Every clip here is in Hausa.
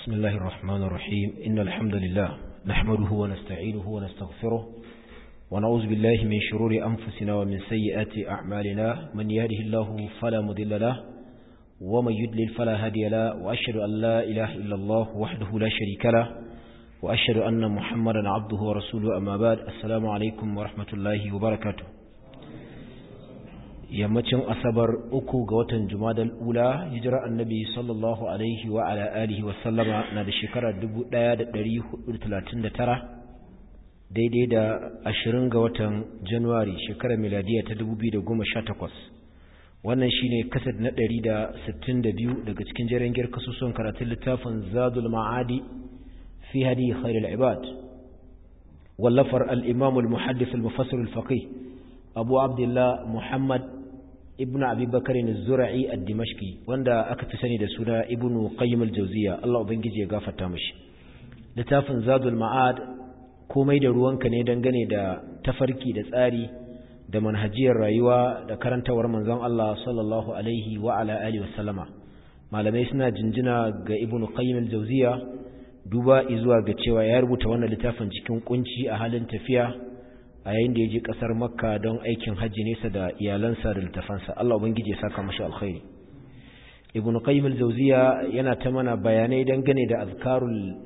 بسم الله الرحمن الرحيم إن الحمد لله نحمده ونستعينه ونستغفره ونعوذ بالله من شرور أنفسنا ومن سيئات أعمالنا من يهده الله فلا مضل له ومن يدلل فلا هادي له وأشهد أن لا إله إلا الله وحده لا شريك له وأشهد أن محمدا عبده ورسوله أما بعد السلام عليكم ورحمة الله وبركاته yammacin asabar uku ga watan jumadal ula hijira annabi sallallahu alaihi wa ala alihi wa sallama na da shekarar 1439 daidai da ashirin ga watan januwari shekarar miladiya ta 2018 wannan shine kasad na 162 daga cikin jerin kasusuwan karatun littafin zadul ma'adi fi hadi khairul ibad wallafar al-imam al-muhaddith al-mufassir al-faqih abu abdullah muhammad ibn abi bakarin zura'i ad-dimashqi wanda aka fi sani da suna ibn qayyim al-jawziya Allah ubangiji ya gafarta mishi littafin zadul ma'ad komai da ruwanka ne dangane da tafarki da tsari da manhajiyar rayuwa da karantawar manzon Allah sallallahu alaihi wa ala alihi wasallama malamai suna jinjina ga ibn qayyim al-jawziya duba izuwa ga cewa ya rubuta wannan littafin cikin kunci a halin tafiya a yayin da ya je kasar makka don aikin hajji nesa da iyalansa da littafansa Allah ubangiji ya saka mashi alkhairi ibn qayyim al-jawziya yana ta mana bayanai dangane da azkarul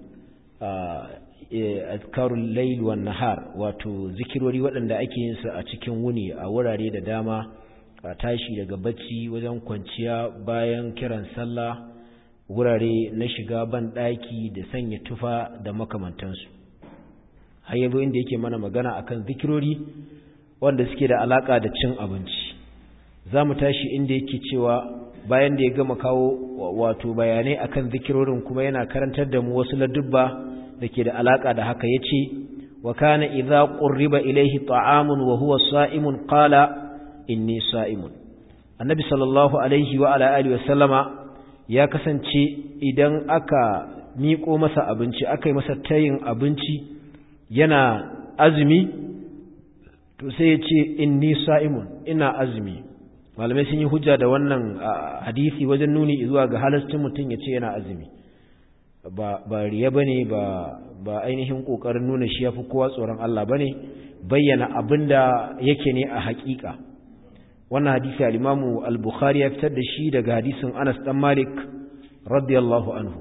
azkarul layl wan nahar wato zikirori waɗanda ake yin su a cikin wuni a wurare da dama a tashi daga bacci wajen kwanciya bayan kiran sallah wurare na shiga ban daki da sanya tufa da makamantansu har yanzu inda yake mana magana akan zikirori wanda suke da alaka da cin abinci za mu tashi inda yake cewa bayan da ya gama kawo wato bayanai akan zikirorin kuma yana karantar da mu wasu ladubba da ke da alaka da haka ya ce wa kana idza qurriba ilayhi ta'amun wa huwa sa'imun qala inni sa'imun annabi sallallahu alaihi wa ala alihi wa sallama ya kasance idan aka miƙo masa abinci aka yi masa tayin abinci yana azumi to sai ya ce inni sa'imun ina azumi malamai sun yi hujja da wannan hadisi wajen nuni zuwa ga halascin mutum ya ce yana azumi ba ba riya bane ba ba ainihin kokarin nuna shi yafi kowa tsoron Allah bane bayyana abinda yake ne a hakika wannan hadisi al-Imam al-Bukhari ya fitar da shi daga hadisin Anas dan Malik radiyallahu anhu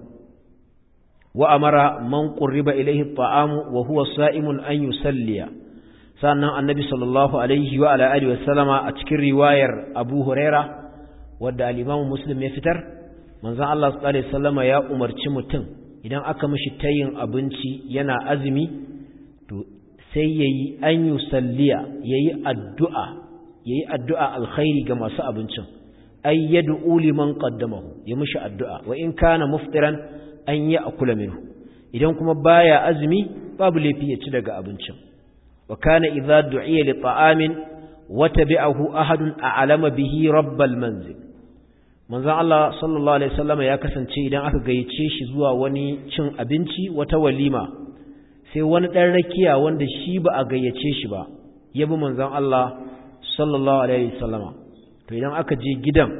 وأمر من قرب إليه الطعام وهو صائم أن يسلي sannan annabi sallallahu alaihi wa ala alihi wasallama a cikin riwayar Abu Huraira wadda al-Imam Muslim ya fitar manzon Allah sallallahu alaihi wasallama ya umarci mutum idan aka mishi tayin abinci yana azumi to sai yayi an yusalliya yayi addu'a yayi addu'a alkhairi ga masu abincin ay yad'u liman qaddamahu ya mishi addu'a wa in kana muftiran an yi akula minhu idan kuma baya azumi babu laifi ya ci daga abincin wa kana idza du'iya li ta'amin wa tabi'ahu ahadun a'lama bihi rabbal manzil manzon Allah sallallahu alaihi wasallam ya kasance idan aka gayyace shi zuwa wani cin abinci wata walima sai wani dan rakiya wanda shi ba a gayyace shi ba ya bi manzon Allah sallallahu alaihi wasallama to idan aka je gidan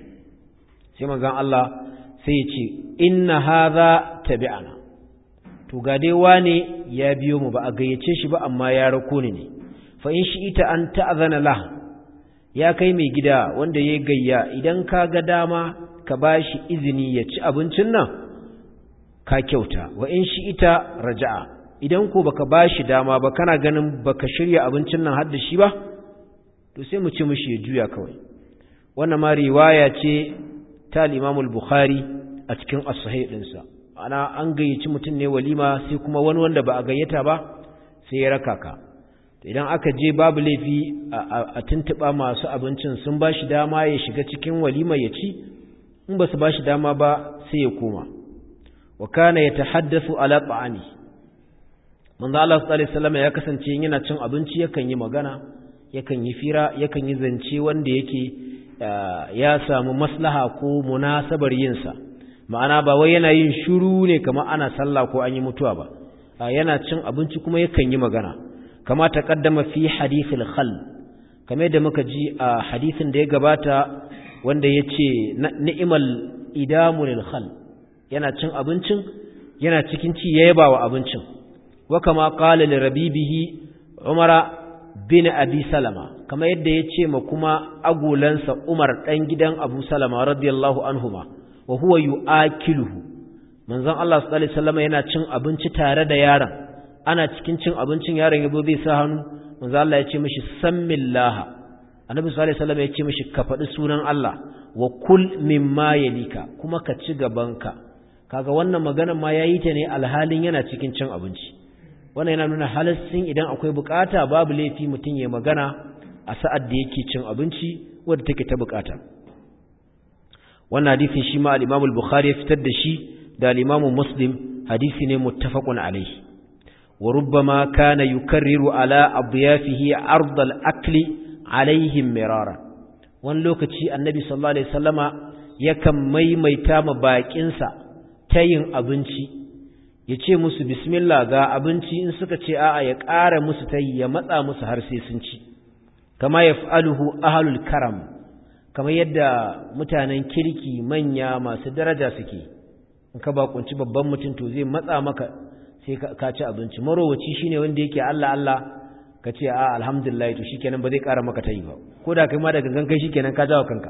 sai manzon Allah sai ya ce inna hadha tabi'ana to ga dai wane ya biyo mu ba a gayyace shi ba amma ya rako ni ne fa in shi ita an ta'zana lah ya kai mai gida wanda ya gayya idan ka ga dama ka bashi izini ya ci abincin nan ka kyauta wa in shi ita raja'a idan ko baka bashi dama ba kana ganin baka shirya abincin nan har da shi ba to sai mu ci mishi ya juya kawai wannan ma riwaya ce ta al-Imam al-Bukhari a cikin as-sahih dinsa ana an gayyaci mutum ne walima sai kuma wani wanda ba a gayyata ba sai ya raka ka idan aka je babu laifi a tuntuba masu abincin sun ba shi dama ya shiga cikin walima ya ci in ba su ba shi dama ba sai ya koma wa kana yatahaddathu ala ta'ami manzo Allah sallallahu alaihi wasallam ya kasance yana cin abinci yakan yi magana yakan yi fira yakan yi zance wanda yake ya samu maslaha ko munasabar yinsa ma'ana ba wai yana yin shiru ne kamar ana sallah ko an yi mutuwa ba yana cin abinci kuma yakan yi magana kama taqaddama fi hadithil khal kamar da muka ji a hadisin da ya gabata wanda yace ni'mal idamul khal yana cin abincin yana cikin ci ya yaba wa abincin wa kama qala li rabibihi umara bin abi salama kama yadda ya ce ma kuma agolansa umar dan gidan abu salama radiyallahu anhuma wa huwa yu'akiluhu manzon Allah sallallahu alaihi wasallam yana cin abinci tare da yaron ana cikin cin abincin yaron yabo zai sa hannu manzon Allah ya ce mishi sammillaha annabi sallallahu alaihi wasallam ya ce mishi ka faɗi sunan Allah wa kul mimma yalika kuma ka ci gabanka kaga wannan magana ma yayi ta ne alhalin yana cikin cin abinci wannan yana nuna halassin idan akwai bukata babu laifi mutum ya magana a sa'ad da yake cin abinci wanda take ta bukata wannan hadisin shi ma al-Imam al-Bukhari ya fitar da shi da al-Imam Muslim hadisi ne muttafaqun alayhi wa rubbama kana yukarriru ala adyafihi ard al-akli alaihim mirara wani lokaci annabi sallallahu alaihi wasallama yakan maimaita ma bakinsa tayin abinci ya ce musu bismillah ga abinci in suka ce a'a ya ƙara musu tayi ya matsa musu har sai sun ci kama yaf'aluhu ahlul karam kamar yadda mutanen kirki manya masu daraja suke in ka bakunci babban mutum to zai matsa maka sai ka ci abinci marowaci shine wanda yake Allah Allah ka ce a alhamdulillah to shikenan ba zai ƙara maka tayi ba ko da kai ma da gangan kai shikenan ka jawo kanka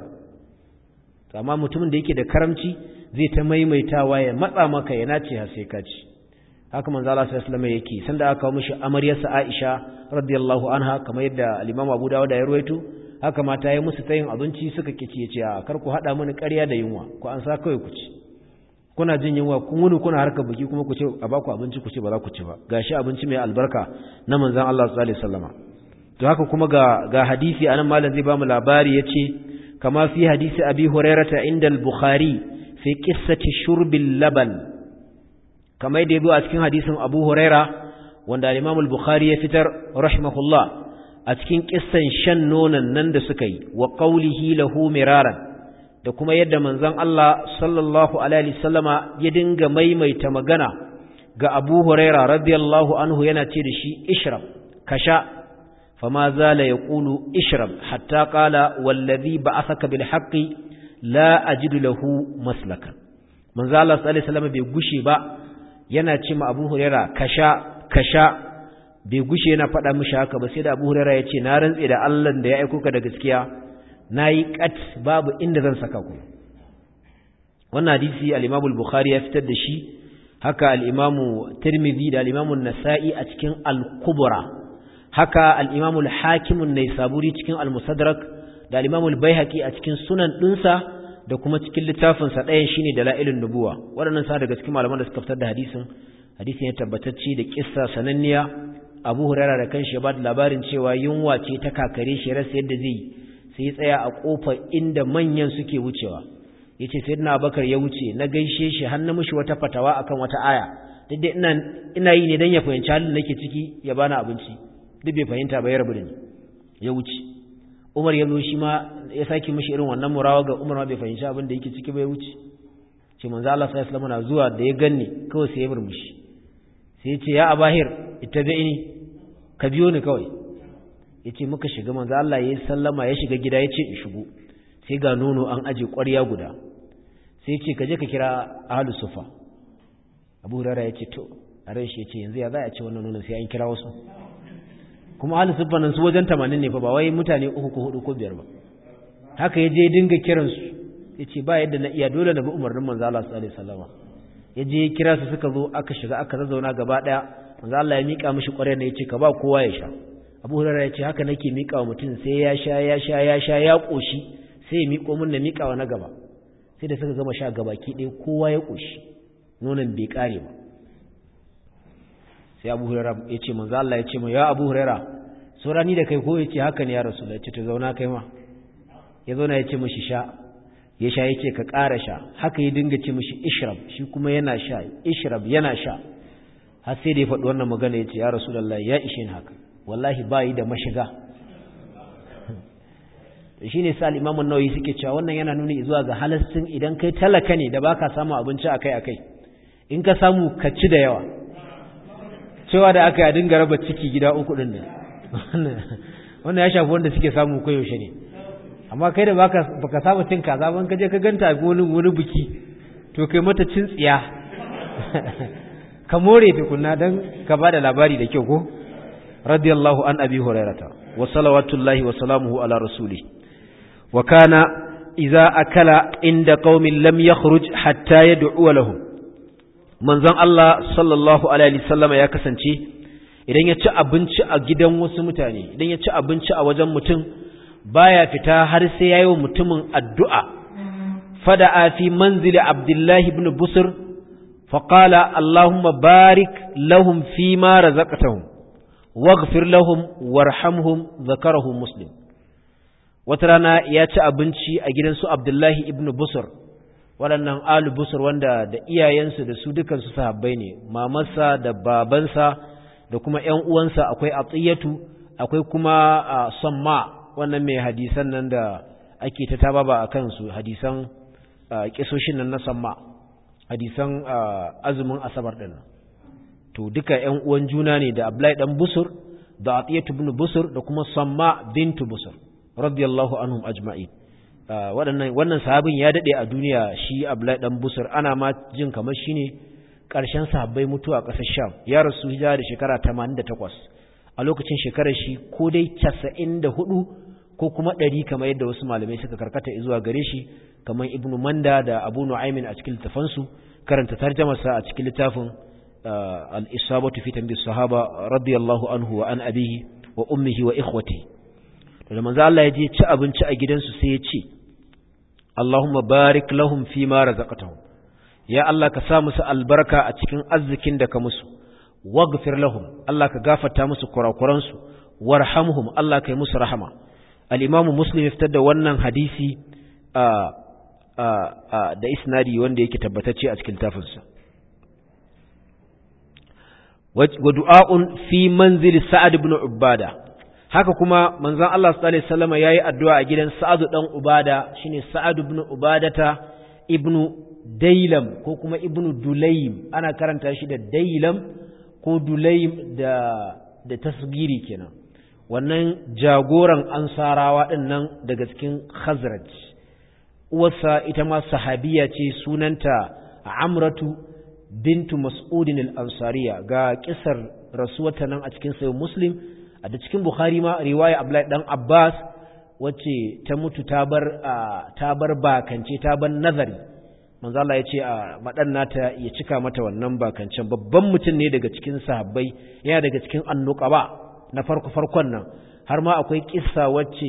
amma mutumin da yake da karamci zai ta maimaitawa ya matsa maka ya nace har sai ka ci haka manzo Allah sallallahu alaihi wasallam yake sanda aka kawo mishi amaryarsa Aisha radiyallahu anha kamar yadda al-Imam Abu Dawud ya ruwaito haka mata yi musu tayin abinci suka kici ya ce a kar ku hada mini ƙarya da yunwa ku an sa kawai ku ci kuna jin yunwa kun wuni kuna harka buki kuma ku ce a baku abinci ku ce ba za ku ci ba gashi abinci mai albarka na manzon Allah sallallahu alaihi wasallama to haka kuma ga ga hadisi anan malam zai ba mu labari yace kama fi hadisi abi hurairata inda al-bukhari fi qissati shurbil laban kama yadda yazo a cikin hadisin abu huraira wanda al-imam al-bukhari ya fitar rahimahullah a cikin kissan shan nonon nan da suka yi wa qawlihi lahu miraran da kuma yadda manzon Allah sallallahu alaihi wasallama ya dinga maimaita magana ga Abu Huraira radiyallahu anhu yana ce da shi ishrab kasha fama zala yaqulu ishrab hatta qala wallazi ba'athaka bil haqqi la ajidu lahu maslakan manzon Allah sallallahu alaihi wasallama bai gushe ba yana ce ma Abu Huraira kasha kasha bai gushe yana faɗa mishi haka ba sai da Abu Huraira ya ce na rantse da Allah da ya aiko ka da gaskiya na yi ƙat babu inda zan saka ku wannan hadisi al'imamu bukhari ya fitar da shi haka al'imamu tirmidhi da al'imamu nasa'i a cikin al-kubura haka al'imamu hakimun na saburi cikin al-musadrak da al'imamu baihaqi a cikin sunan ɗinsa da kuma cikin littafinsa ɗayan shine da la'ilin nubuwa waɗannan sa daga cikin malaman da suka fitar da hadisin hadisin ya tabbatacce da kissa sananniya abu hurara da kanshi ya ba da labarin cewa yunwa ce ta kakare shi rasa yadda zai yi sai tsaya a kofar inda manyan suke wucewa yace sayyidina Abubakar ya wuce na gaishe shi har na mishi wata fatawa akan wata aya duk da ina ina yi ne dan ya fahimci halin nake ciki ya bani abinci duk bai fahimta ba ya rabu da ni ya wuce Umar ya zo shi ma ya saki mishi irin wannan murawa ga Umar ma bai fahimci abin da yake ciki ba ya wuce ce manzo Allah sallallahu alaihi wasallam zuwa da ya ganni kawai sai ya murmushi sai ya ce ya Abahir ittabi'ini ka biyo ni kawai ya ce muka shiga manzo Allah ya yi sallama ya shiga gida ya ce in shigo sai ga nono an aje ƙwarya guda sai ce ka je ka kira ahlu sufa abu hurara ya ce to a ran shi ya ce yanzu ya za a ce wannan nonon sai an kira wasu kuma ahlu sufa nan su wajen tamanin ne fa ba wai mutane uku ko hudu ko biyar ba haka ya je dinga kiransu ya ce ba yadda na iya dole na bi umarnin manzo Allah sallallahu alaihi wasallam ya je ya kira su suka zo aka shiga aka zazzauna gaba daya manzo Allah ya mika mishi ƙwarya ne ya ce ka ba kowa ya sha abu hurara ya ce haka nake miƙa wa mutum sai ya sha ya sha ya sha ya ƙoshi sai ya miƙo min na miƙa wa na gaba sai da suka gama sha gabaki ɗaya kowa ya ƙoshi nonon bai ƙare ba sai abu hurara ya ce manzo Allah ya ce mu ya abu hurara saurani da kai ko ya ce haka ne ya rasu ya ce to zauna kai ma ya zauna ya ce mishi sha ya sha ya ce ka ƙara sha haka ya dinga ce mishi ishrab shi kuma yana sha ishrab yana sha har sai da ya faɗi wannan magana ya ce ya rasu ya ishe ni haka wallahi bayi da mashiga shi ne sa al'imamun nauyi suke cewa wannan yana nuni zuwa ga halastin idan kai talaka ne da baka samu abinci akai-akai in ka samu ka ci da yawa cewa da aka yi a dinga raba ciki gida uku ɗin da wannan ya shafi wanda suke samu koyaushe ne amma kai da baka saba cin kaza ban ka je ka ganta wani wani biki to kai mata cin tsiya ka more tukunna dan ka bada labari da kyau ko radiyallahu an abi hurairata wa salawatullahi wa salamuhu ala rasuli wa kana idza akala inda qaumin lam yakhruj hatta yad'u lahum manzon Allah sallallahu alaihi wasallam ya kasance idan ya ci abinci a gidan wasu mutane idan ya ci abinci a wajen mutum baya fita har sai yayi wa mutumin addu'a fada'a fi manzili abdullahi ibn busr faqala allahumma barik lahum fi ma razaqtahum waghfir lahum warhamhum zakarahu muslim wata rana ya ci abinci a gidan su abdullahi ibn busr waɗannan alu busr wanda da iyayensu da su dukansu sahabbai ne mamarsa da babansa da kuma ƴan uwansa akwai atiyatu akwai kuma samma wannan mai hadisan nan da ake ta tababa a kansu hadisan kisoshin nan na samma hadisan azumin asabar ɗin to duka ƴan uwan juna ne da Abdullahi dan Busur da Atiyatu ibn Busur da kuma Samma bintu Busur radiyallahu anhum ajma'in waɗannan wannan sahabin ya dade a duniya shi Abdullahi dan Busur ana ma jin kamar shine ƙarshen sahabbai mutuwa a ƙasar Sham ya rasu hijira da shekara 88 a lokacin shekarar shi ko dai 94 ko kuma 100 kamar yadda wasu malamai suka karkata zuwa gare shi kamar Ibn Manda da Abu Nu'aymin a cikin littafansu karanta tarjamarsa a cikin littafin al-isabatu fi tanbih sahaba radiyallahu anhu wa an abihi wa ummihi wa ikhwati da manzo Allah ya je ci abinci a gidansu sai ya ce Allahumma barik lahum fi ma razaqtahum ya Allah ka sa musu albarka a cikin arzikin da ka musu waghfir lahum Allah ka gafarta musu kurakuran su warhamhum Allah ka yi musu rahama al-Imam Muslim ya fitar da wannan hadisi da isnadi wanda yake tabbatacce a cikin tafinsa wa du'a'un fi manzili Sa'ad ibn Ubada haka kuma manzon Allah sallallahu alaihi wasallam yayi addu'a a gidan Sa'ad dan Ubada shine Sa'ad ibn Ubadata ibn Dailam ko kuma ibn Dulaym ana karanta shi da Dailam ko Dulaym da da tasgiri kenan wannan jagoran ansarawa din nan daga cikin Khazraj uwarsa ita ma sahabiya ce sunanta Amratu bintu Mas'udin al-Ansariya ga kisar rasuwata nan a cikin sayo Muslim a da cikin Bukhari ma riwaya Abdullahi dan Abbas wacce ta mutu ta bar ta bar bakance ta bar nazari manzo Allah ya ce a madan nata ya cika mata wannan bakancen babban mutum ne daga cikin sahabbai yana daga cikin annuqaba na farko farkon nan har ma akwai kissa wacce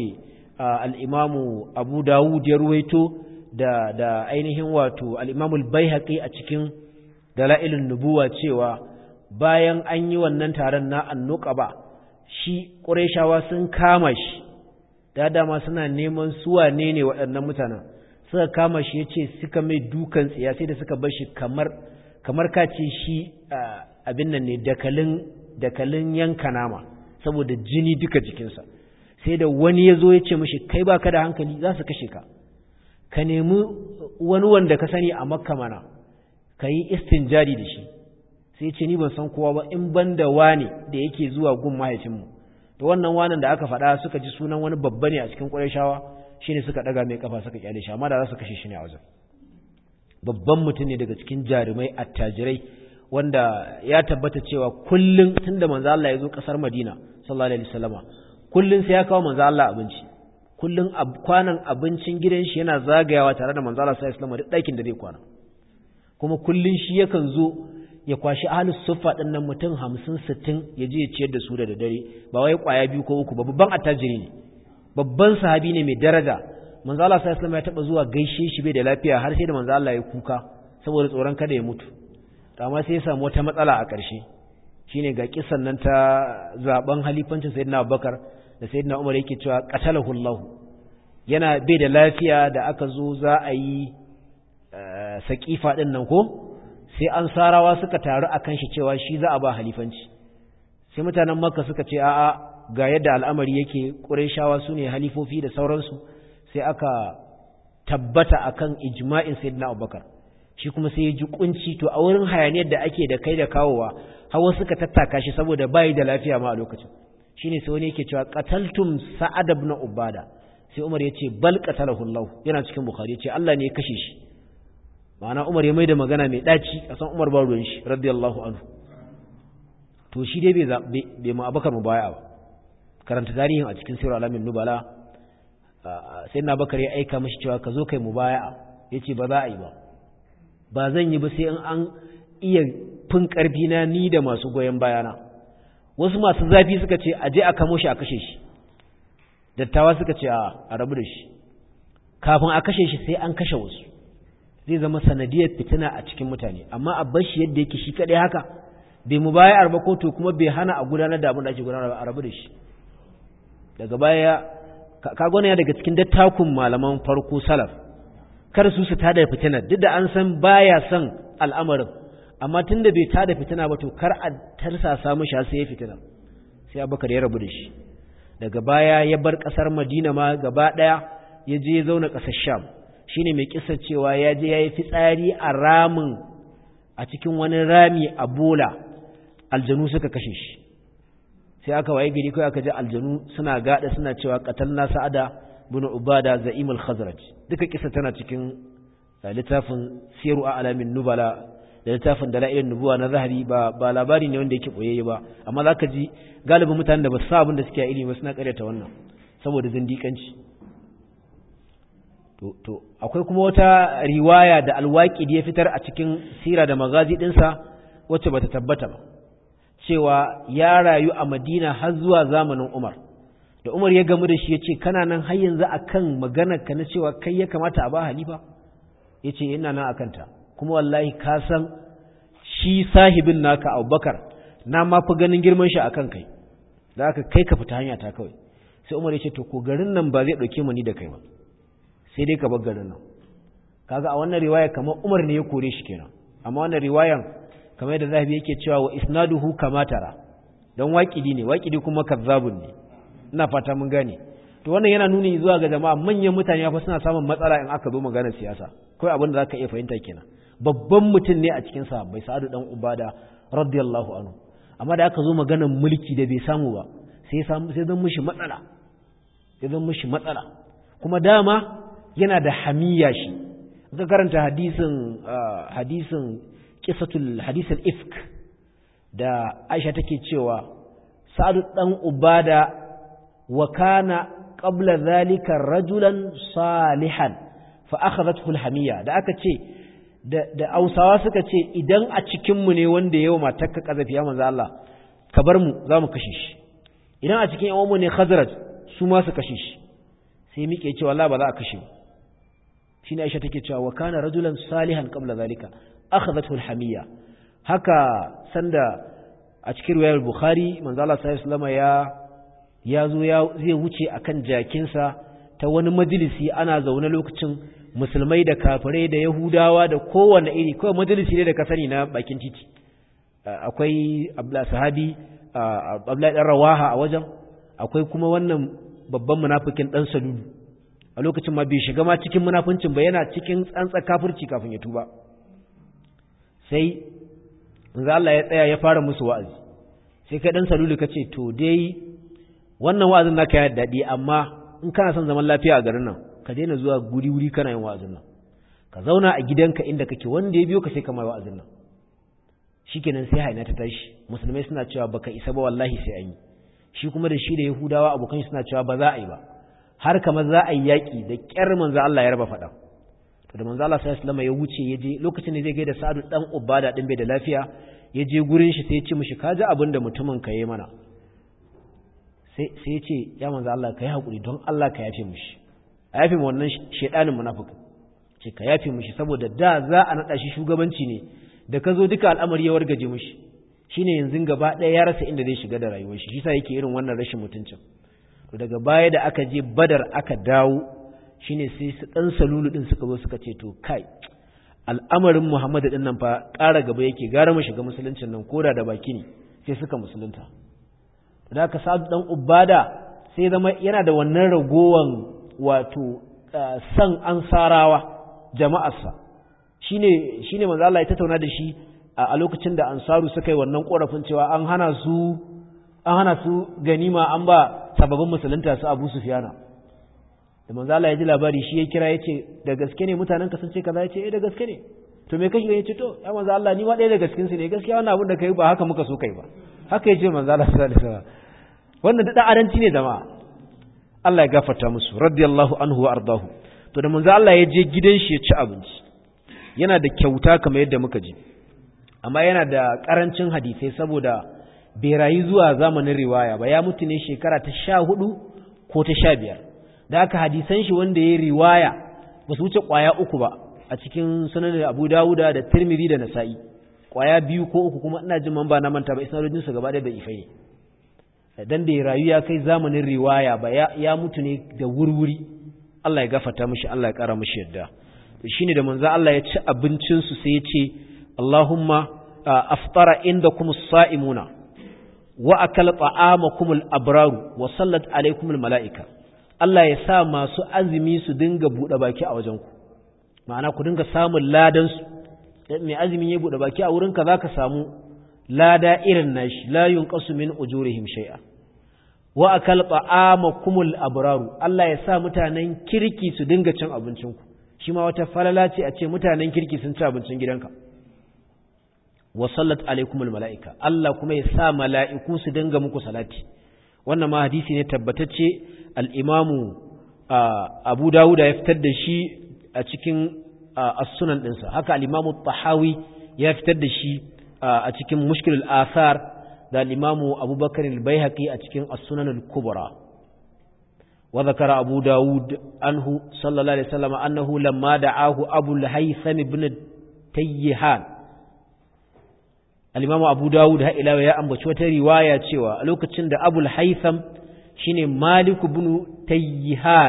al-Imamu Abu Dawud ya ruwaito da da ainihin wato al-Imamu al-Baihaqi a cikin dalailun nubuwa cewa bayan an yi wannan taron na annuqaba shi ƙurayshawa sun kama shi da dama suna neman suwa ne ne waɗannan mutanen suka kama shi yace suka mai dukan tsiya sai da suka bar shi kamar kamar ka ce shi abin nan ne dakalin dakalin yanka nama saboda jini duka jikinsa sai da wani ya zo ya ce mashi kai baka da hankali za su kashe ka ka nemi wani wanda ka sani a makka mana ka yi istinjari da shi sai ce ni ban san kowa ba in ban da wane da yake zuwa gun mahaifinmu to wannan wanan da aka faɗa suka ji sunan wani babba ne a cikin ƙurayshawa shine suka ɗaga mai kafa suka kyale shi amma da za su kashe shi ne a wajen babban mutum ne daga cikin jarumai attajirai wanda ya tabbata cewa kullum tunda manzo Allah ya zo ƙasar Madina sallallahu alaihi wasallama kullum sai ya kawo manzo Allah abinci kullum kwanan abincin gidan shi yana zagayawa tare da manzo Allah sallallahu alaihi wasallama duk ɗakin da zai kwana kuma kullum shi yakan zo ya kwashi ahlus suffa din nan mutum hamsin sittin ya je ya ciyar da su da dare ba wai kwaya biyu ko uku ba babban attajiri ne babban sahabi ne mai daraja manzo Allah sallallahu alaihi ya taba zuwa gaishe shi bai da lafiya har sai da manzo Allah ya kuka saboda tsoron kada ya mutu amma sai ya samu wata matsala a ƙarshe shine ga kisan nan ta zaben halifancin sayyidina Abubakar da sayyidina Umar yake cewa qatalahu Allah yana bai da lafiya da aka zo za a yi sakifa din nan ko sai an sarawa suka taru a kan shi cewa shi za a ba halifanci sai mutanen makka suka ce a'a ga yadda al'amari yake ƙurayshawa su ne halifofi da sauransu sai aka tabbata akan ijma'in sayyidina abubakar shi kuma sai ya ji kunci to a wurin hayaniyar da ake da kai da kawowa hawa suka tattaka shi saboda bayi da lafiya ma a lokacin shine sai wani yake cewa qataltum sa'ad ibn ubada sai umar ya ce bal qatalahu allah yana cikin bukhari ya ce allah ne ya kashe shi ma'ana Umar ya mai da magana mai daci a san Umar ba ruwan shi radiyallahu anhu to shi dai bai bai mu Abubakar mubaya ba karanta tarihin a cikin sirr alamin nubala sai na Bakar ya aika mashi cewa ka zo kai mubaya yace ba za a yi ba ba zan yi ba sai in an iya fin karfi na ni da masu goyen bayana wasu masu zafi suka ce aje a kamo shi a kashe shi dattawa suka ce a rabu da shi kafin a kashe shi sai an kashe wasu zai zama sanadiyar fitina a cikin mutane amma a bar shi yadda yake shi kadai haka bai mu baya arba kotu kuma bai hana a gudanar da abin da ake gudanar a rabu da shi daga baya ka gwana daga cikin dattakun malaman farko salaf kar su su tada fitina duk da an san baya son al'amarin amma tun da bai tada fitina ba to kar a tarsa samu shi sai ya fitina sai abubakar ya rabu da shi daga baya ya bar kasar madina ma gaba daya ya je ya zauna kasar sham shine mai kisa cewa ya je ya yi fitsari a ramin a cikin wani rami a bola aljanu suka kashe shi sai aka waye gari kai aka ji aljanu suna gada suna cewa qatalna sa'ada bin ubada za'im al-khazraj duka kisa tana cikin littafin siru a alamin nubala da littafin dalailin nubuwa na zahari ba ba labari ne wanda yake boyayye ba amma zaka ji galibin mutanen da ba su abin da suke a ilimi suna karyata wannan saboda zindikanci to to akwai kuma wata riwaya da alwaqidi ya fitar a cikin sira da magazi dinsa wacce bata tabbata ba cewa ya rayu a Madina har zuwa zamanin Umar da Umar ya gamu da shi yace kana nan har yanzu akan maganar ka na cewa kai ya kamata a ba halifa yace ina nan akan ta kuma wallahi ka san shi sahibin naka Abubakar na ma fi ganin girman shi akan kai da aka kai ka fita hanya ta kawai sai Umar ya ce to ko garin nan ba zai dauke mu ni da kai ba sai dai ka bar garin nan kaga a wannan riwaya kamar Umar ne ya kore shi kenan amma wannan riwayan kamar yadda zahabi yake cewa wa isnaduhu kama tara don waƙidi ne waƙidi kuma kazzabun ne ina fata mun gane to wannan yana nuni zuwa ga jama'a manyan mutane fa suna samun matsala in aka zo maganar siyasa kai abin da zaka iya fahimta kenan babban mutum ne a cikin sahabbai sa'adu dan ubada radiyallahu anhu amma da aka zo maganar mulki da bai samu ba sai samu sai zan mishi matsala sai zan mishi matsala kuma dama yana da hamiya shi ka karanta hadisin hadisin kisatul hadisul ifk da Aisha take cewa Sa'ad dan Ubada wa kana qabla zalika rajulan salihan fa akhadhathu alhamiya da aka ce da da Ausawa suka ce idan a cikin mu ne wanda yayi matarka kazafi ya manzo Allah ka bar mu zamu kashe shi idan a cikin yawan mu ne Khazraj su ma su kashe shi sai muke cewa Allah ba za a kashe shine Aisha take cewa wa kana rajulan salihan qabla zalika akhadhathu alhamiyya haka sanda a cikin riwayar bukhari manzo Allah sallallahu alaihi ya ya zo ya zai wuce akan jakinsa ta wani majalisi ana zaune lokacin musulmai da kafirai da yahudawa da kowanne iri kawai majalisi ne da ka sani na bakin titi akwai abla sahabi abla dan rawaha a wajen akwai kuma wannan babban munafikin dan salulu a lokacin ma bai shiga ma cikin munafincin ba yana cikin tsantsa kafirci kafin ya tuba sai za Allah ya tsaya ya fara musu wa'azi sai kai dan salulu kace to dai wannan wa'azin naka ya dadi amma in kana son zaman lafiya a garin nan ka daina zuwa guri wuri kana yin wa'azin nan ka zauna a gidanka inda kake wanda ya biyo ka sai ka mai wa'azin nan shikenan sai haina ta tashi musulmai suna cewa baka isa ba wallahi sai an yi shi kuma da shi da yahudawa abokan suna cewa ba za a yi ba har kamar za a yi yaki da kyar manzo Allah ya raba faɗa to da manzo Allah sallallahu alaihi wasallam ya wuce ya je lokacin da zai gaida Sa'adu dan Ubada din bai da lafiya ya je gurin shi sai ya ce mishi kaji abin da mutumin ka yi mana sai sai ya ce ya manzo Allah kai hakuri don Allah ka yafe mishi a yafe wannan shedanin munafiki ce ka yafe mishi saboda da za a nada shi shugabanci ne da ka zo duka al'amari ya wargaje mishi shine yanzu gaba ɗaya ya rasa inda zai shiga da rayuwar shi shi sa yake irin wannan rashin mutuncin to daga baya da aka je Badar aka dawo shine sai su dan salulu din suka zo suka ce to kai al'amarin Muhammad din nan fa ƙara gaba yake gara mu shiga musuluncin nan koda da baki ne sai suka musulunta da aka sa dan ubada sai zama yana da wannan ragowan wato san ansarawa jama'arsa shine shine manzo Allah ya tattauna da shi a lokacin da ansaru suka yi wannan korafin cewa an hana su an hana su ganima an ba sababbin musulunta su Abu Sufyana da manzo Allah ya ji labari shi ya kira yace da gaske ne mutanen ka sun ce kaza yace eh da gaske ne to me kashi yace to ya manzo Allah ni ma ɗaya daga cikin su ne gaskiya wannan abin da kai ba haka muka so kai ba haka yace manzo Allah sallallahu alaihi wasallam wannan da aranci ne jama'a Allah ya gafarta musu radiyallahu anhu wa ardahu to da manzo Allah ya je gidan shi ya ci abinci yana da kyauta kamar yadda muka ji amma yana da karancin hadisai saboda bai rayu zuwa zamanin riwaya ba ya mutu ne shekara ta sha hudu ko ta sha biyar da aka hadisan shi wanda ya riwaya ba su wuce kwaya uku ba a cikin sunan abu dawuda da tirmidhi da nasa'i kwaya biyu ko uku kuma ina jin man ba na manta ba isnadojin su gaba da bai ifai ne dan bai rayu ya kai zamanin riwaya ba ya, ya mutu ne da wurwuri Allah ya gafarta mishi Allah ya kara mishi yadda shine da manzo Allah ya ci abincin su sai ya ce Allahumma aftara indakum as-sa'imuna wa akala ta'amakum al-abraru wa sallat alaykum al-mala'ika Allah ya sa masu azumi su dinga bude baki a wajen ku ma'ana ku dinga samun ladan su mai azumin ya bude baki a wurin ka zaka samu lada irin nashi la yunqasu min ujurihim shay'a wa akala ta'amakum al-abraru Allah ya sa mutanen kirki su dinga cin abincin ku shi ma wata falala ce a ce mutanen kirki sun ci abincin gidanka wa sallat alaikumul mala'ika Allah kuma ya sa mala'iku su dinga muku salati wannan ma hadisi ne tabbatacce al'imamu abu dawuda ya fitar da shi a cikin as-sunan ɗinsa haka al'imamu tahawi ya fitar da shi a cikin mushkilul asar da al'imamu abubakar al-baihaqi a cikin as-sunan al-kubra wa zakara abu dawud anhu sallallahu alaihi wasallam annahu lamma da'ahu abu al-haytham ibn tayyihan al-Imam Abu Dawud ha ila ya ambaci wata riwaya cewa a lokacin da Abul Haytham shine Malik ibn Tayyihan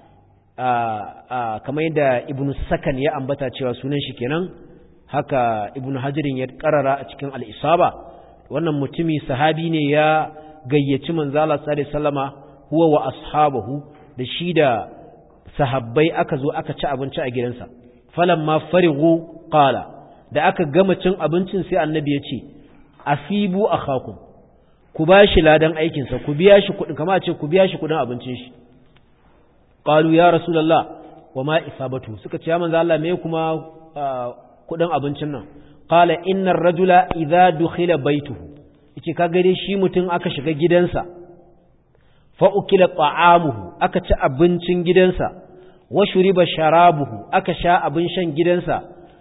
kamar yadda Ibn Sakan ya ambata cewa sunan shi kenan haka Ibn Hajarin ya karara a cikin al-Isaba wannan mutumi sahabi ne ya gayyaci manzo Allah sallallahu alaihi wasallama huwa wa ashabahu da shi da sahabbai aka zo aka ci abinci a gidansa falamma farighu qala da aka gama cin abincin sai annabi ya ce asibu akhakum ku ba shi ladan aikinsa ku biya shi kuɗin kama ce ku biya shi kuɗin abincin shi qalu ya rasulullah wa ma isabatu suka ce ya manzo Allah me kuma kuɗin abincin nan qala innar rajula idza dukhila baituhu yace ka gare shi mutum aka shiga gidansa fa ukila ta'amuhu aka ci abincin gidansa wa shuriba sharabuhu aka sha abin shan gidansa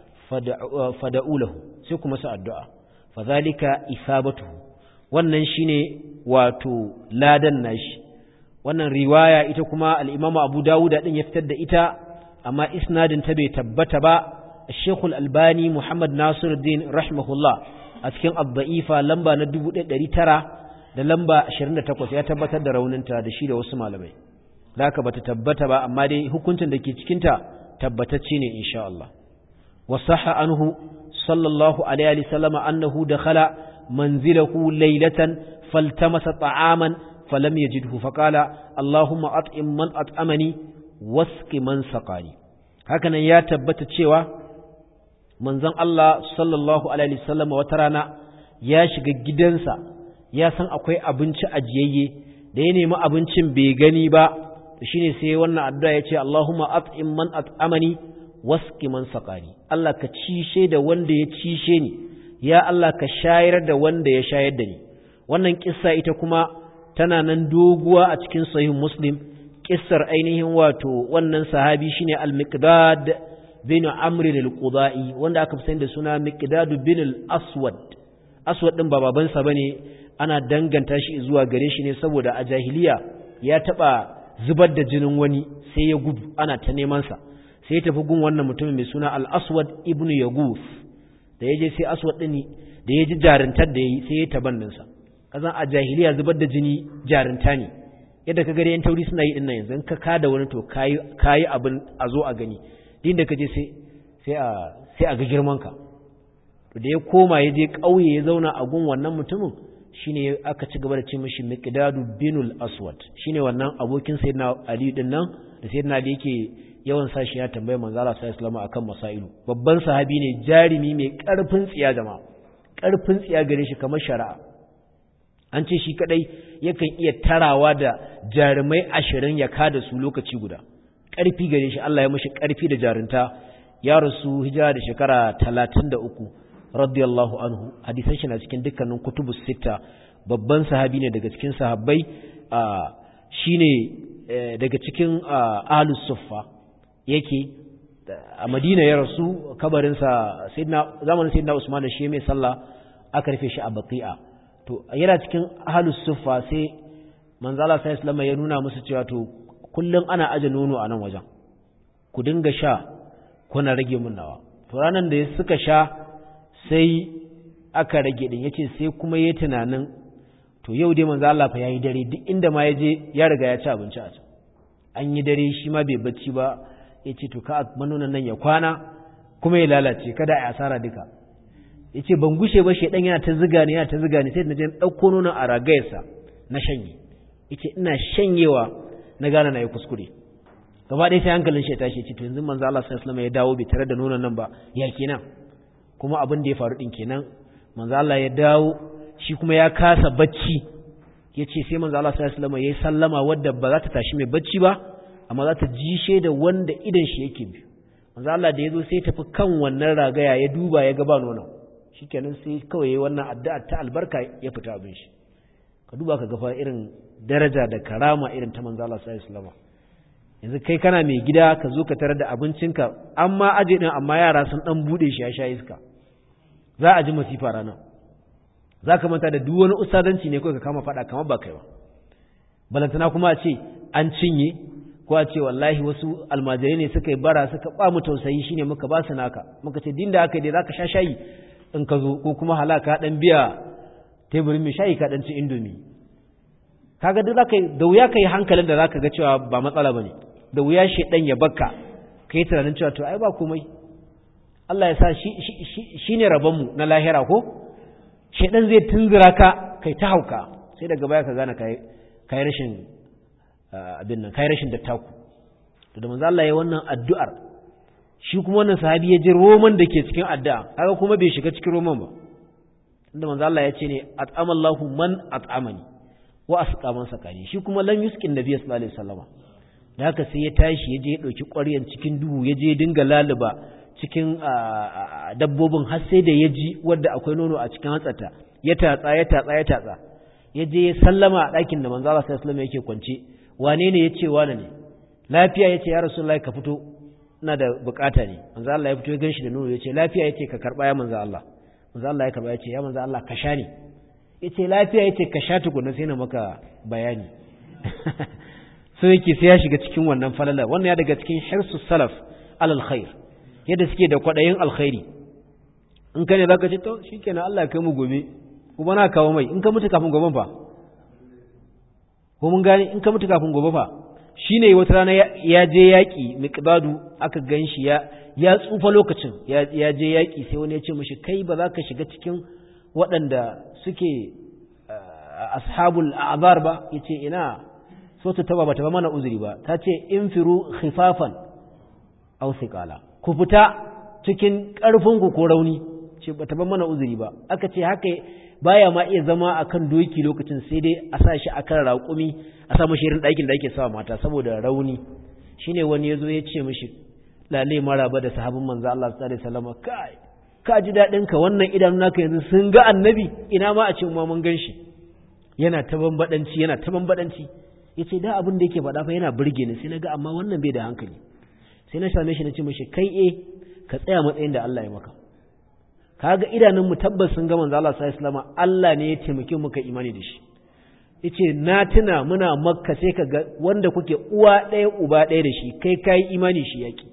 fada'u lahu sai kuma sa addu'a fadhalika isabatuhu wannan shine wato ladan nashi wannan riwaya ita kuma al-Imam Abu Dawud din ya fitar da ita amma isnadin ta bai tabbata ba Sheikh Al-Albani Muhammad Nasiruddin rahimahullah a cikin Ad-Da'ifa lamba na 1900 da lamba 28 ya tabbatar da rauninta da shi da wasu malamai da haka bata tabbata ba amma dai hukuncin da ke cikinta tabbatacce ne insha Allah وصح عنه صلى الله عليه وسلم أنه دخل منزله ليلة فالتمس طعاما فلم يجده فقال اللهم أطعم من أطعمني واسق من سقاني هكذا يا تبت تشيوا منزن الله صلى الله عليه وسلم وترانا ya shiga gidansa ya san akwai abinci ajiyayye da ya nemi abincin bai gani ba shine sai wannan addu'a ya ce Allahumma at'im man at'amani waski man saƙani Allah ka cishe da wanda ya cishe ni ya Allah ka shayar da wanda ya shayar da ni wannan kissa ita kuma tana nan doguwa a cikin sahih muslim kissar ainihin wato wannan sahabi shine al-miqdad bin amr al-qudai wanda aka fi sani da suna miqdad bin al-aswad aswad din ba babansa bane ana danganta shi zuwa gare shi ne saboda a jahiliya ya taba zubar da jinin wani sai ya gudu ana ta neman sa sai ya tafi gun wannan mutumin mai suna al-aswad ibn yagus da ya je sai aswad ɗin da ya ji jarintar da ya yi sai ya tabanninsa kazan a jahiliya zubar da jini jarinta ne yadda ka gari yan tauri suna yi dinnan yanzu ka kada wani to kayi abin a zo a gani din da ka je sai a ga girmanka to da ya koma ya je ƙauye ya zauna a gun wannan mutumin shine aka ci gaba da ce mishi miqdadu binul aswad shine wannan abokin sayyidina ali din nan da sayyidina ali yake yawan sashi ya tambaye manzo Allah sallallahu alaihi wasallam akan masailu babban sahabi ne jarimi mai karfin tsiya jama'a karfin tsiya gare shi kamar shari'a an ce shi kadai yakan iya tarawa da jarumai ashirin ya kada su lokaci guda ƙarfi gare shi Allah ya mishi ƙarfi da jarinta ya rasu hijira da shekara 33 radiyallahu anhu hadisan shi na cikin dukkanin kutubus sita babban sahabi ne daga cikin sahabbai shine daga cikin ahlus suffa yake a Madina ya rasu kabarinsa zamanin sayyidina Usman da shi mai sallah aka rufe shi a Baqi'a to yana cikin ahlus suffa sai manzo Allah sallallahu alaihi ya nuna musu cewa to kullum ana aje nono a nan wajen ku dinga sha kuna rage mun nawa to ranan da suka sha sai aka rage din yace sai kuma yayi tunanin to yau dai manzo Allah fa yayi dare duk inda ma yaje ya riga ya ci abinci a can an yi dare shi ma bai bacci ba yace to ka manonan nan ya kwana kuma ya lalace kada a asara duka yace ban gushe ba shedan yana ta ziga ne yana ta ziga ne sai na je dauko nonon a ragayarsa na shanye yace ina shanyewa na gane na yi kuskure gaba ɗaya sai hankalin shi ya tashi ce to yanzu manzo Allah sallallahu alaihi wasallam ya dawo bai tare da nonon nan ba ya kenan kuma abin da ya faru din kenan manzo Allah ya dawo shi kuma ya kasa bacci yace sai manzo Allah sallallahu alaihi wasallam yayi sallama wadda ba za ta tashi mai bacci ba amma za ta ji da wanda idan shi yake bi manzo Allah da yazo sai tafi kan wannan ragaya ya duba ya ga ba nonon shikenan sai kawai yayi wannan addu'a ta albarka ya fita abin shi ka duba ka gafa irin daraja da karama irin ta manzo Allah sallallahu alaihi wasallam yanzu kai kana mai gida ka zo ka tarar da abincinka amma aje din amma yara sun dan bude shi ya sha iska za a ji masifa rana za ka manta da duk wani ustadanci ne kawai ka kama fada kamar ba kai ba balantana kuma a ce an cinye ko a ce wallahi wasu almajirai ne suka yi bara suka ba mu tausayi shine muka ba su naka muka ce din da aka yi dai zaka sha shayi in ka zo ko kuma halaka dan biya teburin mai shayi ka dan ci indomi kaga duk zaka da wuya kai hankalin da zaka ga cewa ba matsala bane da wuya shedan ya bakka kai tunanin cewa to ai ba komai Allah ya sa shi shine rabon mu na lahira ko shedan zai tunzura ka kai ta hauka sai daga baya ka gane kai kai rashin abin nan kai rashin dattaku to da manzo Allah ya wannan addu'ar shi kuma wannan sahabi ya ji roman da ke cikin addu'a kaga kuma bai shiga cikin roman ba inda manzo Allah ya ce ne at'amallahu man at'amani wa asqaman sakani shi kuma lam yuskin nabiy sallallahu alaihi wasallam da haka sai ya tashi ya je ya dauki ƙwaryan cikin duhu ya je dinga laluba cikin dabbobin har sai da ya ji wanda akwai nono a cikin hatsata ya tatsa ya tatsa ya tatsa ya je ya sallama a ɗakin da manzo Allah sallallahu alaihi wasallam yake kwance wane ne yace wane ne lafiya yace ya rasulullahi ka fito ina da bukata ne manzo Allah ya fito ya ganshi da nono yace lafiya yace ka karba ya manzo Allah manzo Allah ya karba yace ya manzo Allah ka sha ne yace lafiya yace ka sha tukuna sai na maka bayani so yake sai ya shiga cikin wannan falala wannan ya daga cikin hirsu salaf alal khair yadda suke da kwadayin alkhairi in ka ne zaka ce to shikenan Allah ya kai mu gobe kuma na kawo mai in ka mutu kafin gobe fa ko mun gane in ka mutu kafin gobe fa shine wata rana ya je yaki miqdadu aka ganshi ya ya tsufa lokacin ya je yaki sai wani ya ce mishi kai ba za ka shiga cikin waɗanda suke ashabul a'zar ba yace ina so ta taba bata ba mana uzuri ba ta ce infiru khifafan aw thiqala ku fita cikin karfin ku ko rauni ce bata ba mana uzuri ba aka ce haka baya ma iya zama akan doki lokacin sai dai a sa shi akan raƙumi a sa mashi irin ɗakin da ake sawa mata saboda rauni shine wani yazo ya ce mishi lale maraba da sahabin manzo Allah sallallahu alaihi wasallam kai ka ji dadin ka wannan idan naka yanzu sun ga annabi ina ma a ce mu mun gan shi yana ta bambadanci yana ta bambadanci yace da abin da yake faɗa fa yana burge ni sai naga amma wannan bai da hankali sai na same shi na ce mishi kai eh ka tsaya matsayin da Allah ya maka kaga idanun mu tabbas sun ga manzo Allah sallallahu alaihi wasallam Allah ne ya taimake mu ka imani da shi yace na tuna muna makka sai ka ga wanda kuke uwa ɗaya uba ɗaya da shi kai kai imani shi yaki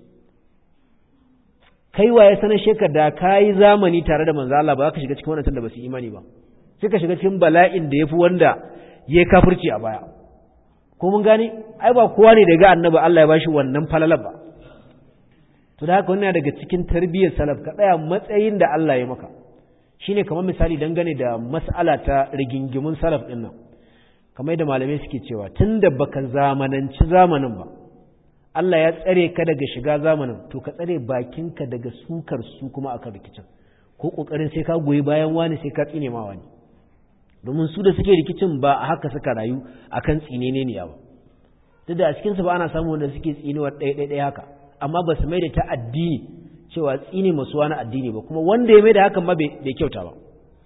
kai waye sanar shekar da kai zamani tare da manzo Allah ba za ka shiga cikin wannan da ba su imani ba sai ka shiga cikin bala'in da yafi wanda ya kafirci a baya ko mun gane ai ba kowa ne da ga annabi Allah ya bashi wannan falalar ba to da haka wannan daga cikin tarbiyyar salaf ka tsaya matsayin da Allah ya maka shine kamar misali dangane da mas'ala ta rigingimun salaf din nan kamar da malamai suke cewa tunda baka zamananci zamanin ba Allah ya tsare ka daga shiga zamanin to ka tsare bakinka daga sukar su kuma akan rikicin ko kokarin sai ka goyi bayan wani sai ka tsine ma wani domin su da suke rikicin ba a haka suka rayu akan tsinene ne ba duk da a cikin su ba ana samu wanda suke tsinuwar ɗaya ɗaya haka amma ba su mai da ta addini cewa tsini masu wani addini ba kuma wanda ya mai da hakan ma bai kyauta ba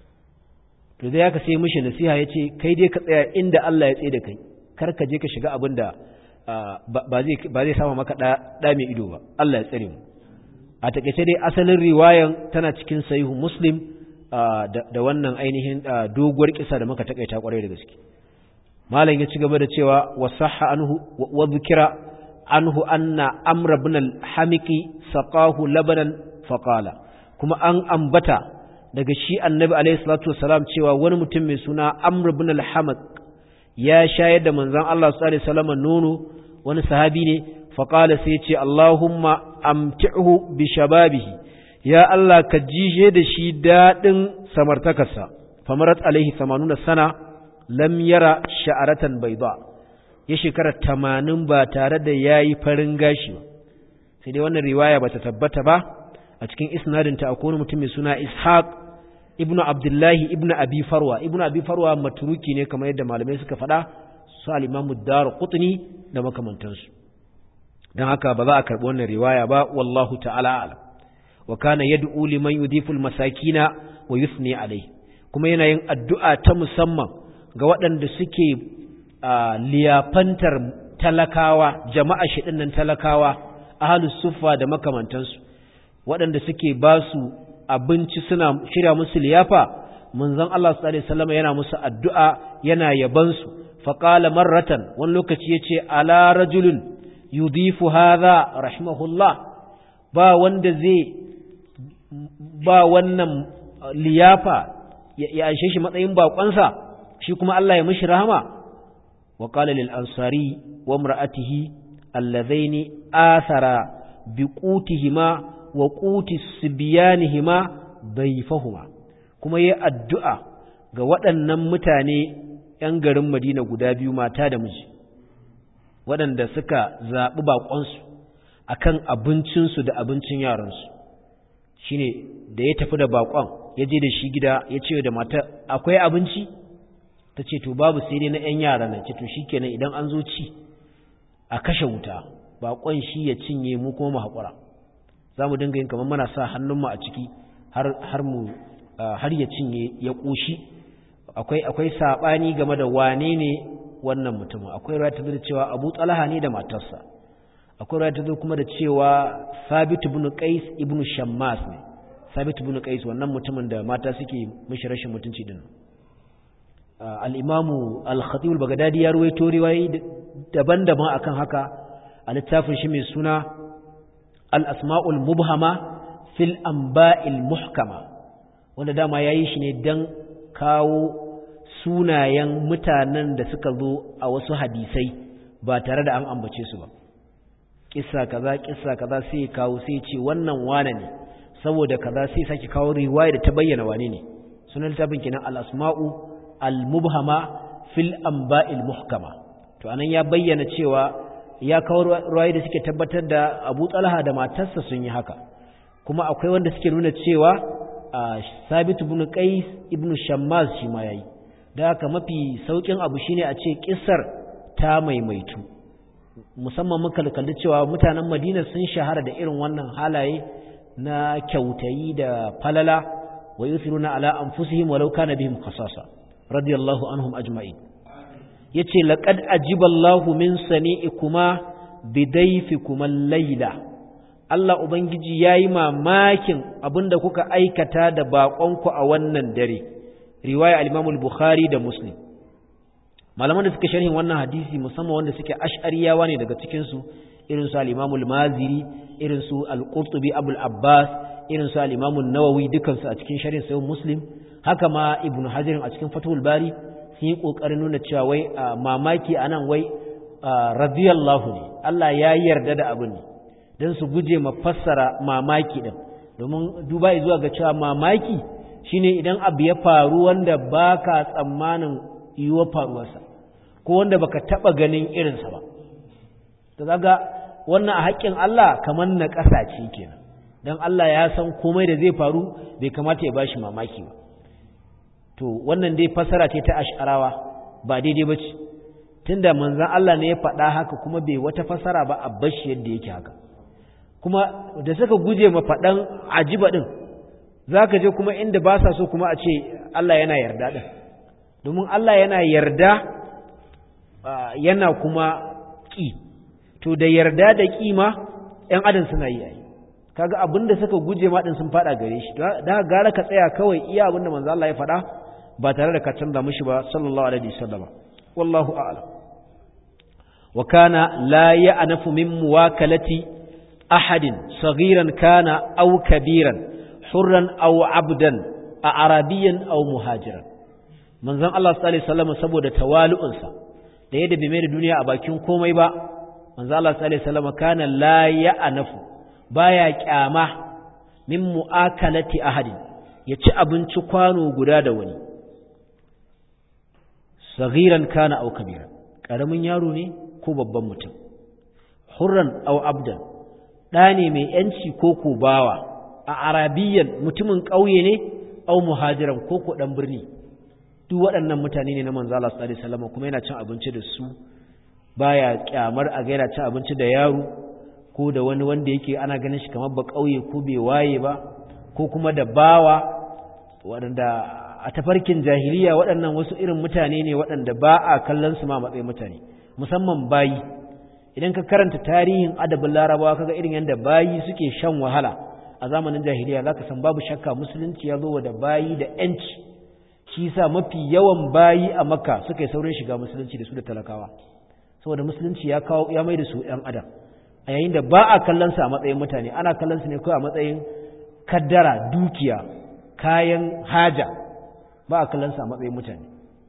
to dai haka sai mishi nasiha ya ce kai dai ka tsaya inda Allah ya tsaye da kai kar ka je ka shiga abin da ba zai sama maka ɗa mai ido ba Allah ya tsare mu a takaice dai asalin riwayan tana cikin sahihu muslim da wannan ainihin doguwar kisa da muka takaita kwarai da gaske malam ya ci gaba da cewa wa sahha anhu wa dhikra anhu anna amr ibn al-hamiki saqahu labanan faqala kuma an ambata daga shi annabi alaihi salatu wasalam cewa wani mutum mai suna amr ibn al-hamak ya shayar da manzon Allah sallallahu alaihi wasallam nono wani sahabi ne faqala sai ce Allahumma amti'hu bi shababihi ya Allah ka jishe da shi dadin samartakarsa famarat alaihi 80 sana lam yara sha'aratan bayda ya shekara 80 ba tare da yayi farin gashi ba sai dai wannan riwaya bata tabbata ba a cikin isnadin ta akwai mutum mai suna Ishaq ibn Abdullahi ibn Abi Farwa ibn Abi Farwa maturuki ne kamar yadda malamai suka faɗa su al-Imam Ad-Darqutni da makamantansu dan haka ba za a karɓi wannan riwaya ba wallahu ta'ala a'lam wa kana yad'u liman yudhifu al-masakina wa yusni alayhi kuma yana yin addu'a ta musamman ga waɗanda suke liyafantar talakawa jama'a shi nan talakawa ahlus suffa da makamantansu waɗanda suke ba su abinci suna shirya musu liyafa manzon Allah sallallahu alaihi wasallam yana musu addu'a yana yaban su faqala marratan wani lokaci yace ala rajulun yudifu hadha rahimahullah ba wanda zai ba wannan liyafa ya anshe shi matsayin bakonsa shi kuma Allah ya mishi rahama wa qala lil ansari wa imra'atihi alladhaini athara biqutihima wa quti sibyanihima dayfahuma kuma yayi addu'a ga waɗannan mutane ‘yan garin Madina guda biyu mata da miji waɗanda suka zaɓi baƙonsu a kan abincinsu da abincin yaransu shi ne da ya tafi da baƙon ya je da shi gida ya ce da mata akwai abinci ta ce to babu sai dai na ‘yan yara na ce to shi kenan idan an zo ci a kashe wuta baƙon shi ya cinye mu kuma mu haƙura za mu dinga yin kamar mana sa hannunmu a ciki har mu har ya cinye ya ƙoshi akwai akwai saɓani game da wane ne wannan mutumin akwai ruwa ta da cewa abu tsalaha ne da matarsa akwai ruwa ta kuma da cewa sabit ibn qais ibn shammas ne sabit ibn qais wannan mutumin da mata suke mishi rashin mutunci din al-imamu al-khatib al-baghdadi ya ruwaito riwayoyi daban-daban akan haka a littafin shi mai suna al-asma'ul mubhama fil anba'il muhkama wanda dama yayi shi ne dan kawo sunayen mutanen da suka zo a wasu hadisai ba tare da an ambace su ba kissa kaza kissa kaza sai kawo sai ce wannan wane ne saboda kaza sai sake kawo riwaya da ta bayyana wane ne sunan littafin kenan al-asma'u al-mubhama fil anba'il muhkama to anan ya bayyana cewa ya kawo ruwaye da suke tabbatar da Abu Talha da matarsa sun yi haka kuma akwai wanda suke nuna cewa Sabit ibn Qais ibn Shammaz shi ma yayi da haka mafi saukin abu shine a ce kissar ta maimaitu musamman muka kalli cewa mutanen Madina sun shahara da irin wannan halaye na kyautayi da falala wa yusiruna ala anfusihim walau kana bihim khasasa radiyallahu anhum ajma'in yace laqad ajiballahu min sani'ikuma bidayfikuma al-laila Allah ubangiji yayi mamakin abinda kuka aikata da baƙonku a wannan dare riwaya al-Imam al-Bukhari da Muslim malaman da suka sharhin wannan hadisi musamman wanda suke ash'ariyawa ne daga cikin su irin su al-Imam al-Maziri irin su al-Qurtubi Abul Abbas irin su al-Imam an-Nawawi dukan su a cikin sharhin sahih Muslim haka ma Ibn Hajar a cikin Fathul Bari sun yi kokarin nuna cewa wai mamaki anan wai radiyallahu ne Allah ya yarda da abin ne dan su guje ma fassara mamaki din domin duba zuwa ga cewa mamaki shine idan abu ya faru wanda baka tsammanin yiwuwar faruwarsa ko wanda baka taba ganin irinsa ba to kaga wannan a haƙƙin Allah kamar na ƙasa ce kenan dan Allah ya san komai da zai faru bai kamata ya bashi mamaki ba to wannan dai fasara ce ta ash'arawa ba daidai bace tunda manzon Allah ne ya faɗa haka kuma bai wata fasara ba a bashi yadda yake haka kuma da suka guje ma faɗan ajiba din zaka je kuma inda ba sa so kuma a ce Allah yana yarda din domin Allah yana yarda yana kuma ƙi to da yarda da ƙi ma ‘yan adam suna yi ai kaga abinda suka guje ma din sun faɗa gare shi da gara ka tsaya kawai iya abinda manzo Allah ya faɗa ba tare da ka canza mishi ba sallallahu alaihi wasallam wallahu a'lam wa kana la ya'nafu min muwakalati ahadin saghiran kana aw kabiran hurran aw abdan a arabiyan aw muhajiran manzon Allah sallallahu alaihi wasallam saboda tawali'unsa da yadda bai mai da duniya a bakin komai ba manzon Allah sallallahu alaihi wasallam kana la ya'nafu baya kyama min mu'akalati ahadin ya ci abinci kwano guda da wani saghiran kana aw kabiran karamin yaro ne ko babban mutum hurran aw abdan da ne mai yanci ko ko bawa a arabiyan mutumin ƙauye ne aw muhajiran ko ko dan birni duk waɗannan mutane ne na manzo Allah sallallahu alaihi wasallam kuma yana cin abinci da su baya kyamar a ga yana cin abinci da yaro ko da wani wanda yake ana ganin shi kamar ba ƙauye ko bai waye ba ko kuma da bawa waɗanda a tafarkin jahiliya waɗannan wasu irin mutane ne waɗanda ba a kallon su ma matsayin mutane musamman bayi idan ka karanta tarihin adabin larabawa kaga irin yadda bayi suke shan wahala a zamanin jahiliya zaka san babu shakka musulunci ya zo da bayi da yanci shi yasa mafi yawan bayi a makka suka yi saurin shiga musulunci da su da talakawa saboda musulunci ya kawo ya mai da su ɗan adam a yayin da ba a kallon su a matsayin mutane ana kallon su ne kawai a matsayin kaddara dukiya kayan haja ba a kallon su a matsayin mutane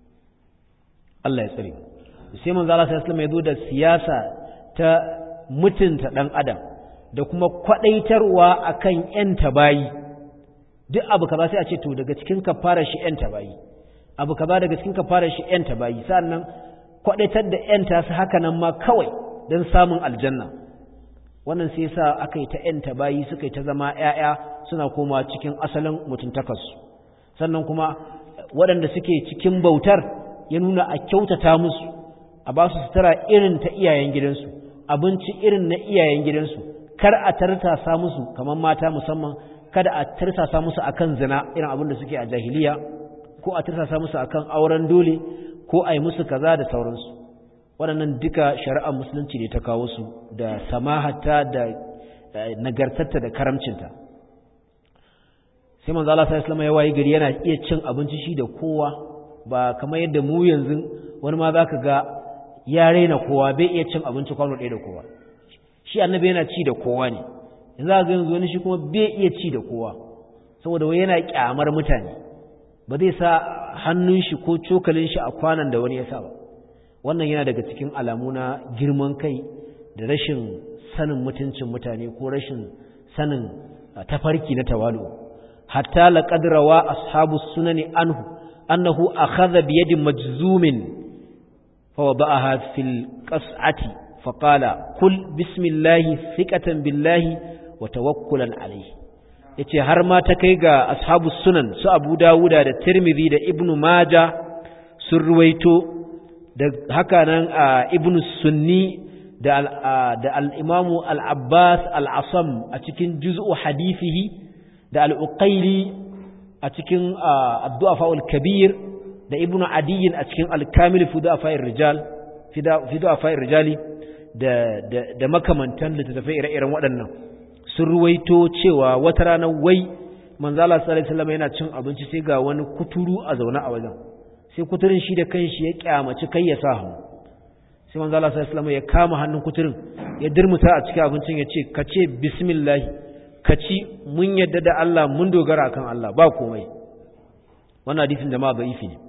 Allah ya tsare sai manzo Allah sallallahu alaihi ya zo da siyasa ta mutunta dan adam da kuma kwadaitarwa akan yan tabayi duk abu kaza sai a ce to daga cikin kafarar shi yan tabayi abu kaza daga cikin kafarar shi yan tabayi sannan kwadaitar da yan ta su haka nan ma kawai don samun aljanna wannan sai yasa aka yi ta yan tabayi suka yi ta zama ƴaƴa suna koma cikin asalin mutuntakarsu sannan kuma waɗanda suke cikin bautar ya nuna a kyautata musu a ba su sutura irin ta iyayen gidansu abinci irin na iyayen gidansu kar a tartasa musu kamar mata musamman kada a tartasa musu akan zina irin abin da suke a jahiliya ko a tartasa musu akan auren dole ko a yi musu kaza da sauransu waɗannan duka shari'ar musulunci ne ta kawo su da samahata da nagartarta da karamcinta sai manzo Allah sallallahu alaihi ya wayi gari yana iya cin abinci shi da kowa ba kamar yadda mu yanzu wani ma zaka ga ya raina kowa bai iya cin abinci kwano ɗaya da kowa shi annabi yana ci da kowa ne yanzu ga yanzu wani shi kuma bai iya ci da kowa saboda wai yana kyamar mutane ba zai sa hannun shi ko cokalin shi a kwanan da wani ya sa ba wannan yana daga cikin alamu na girman kai da rashin sanin mutuncin mutane ko rashin sanin tafarki na tawalu hatta laqad rawa ashabu sunani anhu annahu akhadha bi yadi majzumin fa wada'aha fil qas'ati fa qala kul bismillahi thiqatan billahi wa tawakkulan alayhi yace har ma ta kai ga ashabu sunan su Abu Dawuda da Tirmidhi da Ibn Majah sun ruwaito da haka nan Ibn Sunni da al-Imam al-Abbas al-Asam a cikin juz'u hadithihi da al-Uqayli a cikin Ad-Du'afa al-Kabir da Ibn Adi a cikin al-Kamil fi Du'afa ar-Rijal fi Du'afa ar-Rijali da da makamantan littattafai ire-iren waɗannan sun ruwaito cewa wata rana wai manzala sallallahu alaihi wasallam yana cin abinci sai ga wani kuturu a zaune a wajen sai kuturin shi da kanshi ya kyamaci kai ya sa hannu sai manzala sallallahu alaihi wasallam ya kama hannun kuturin ya dirmuta a cikin abincin ya ce ka ce bismillah ka ci mun yadda da Allah mun dogara akan Allah ba komai wannan hadisin jama'a da'ifi ne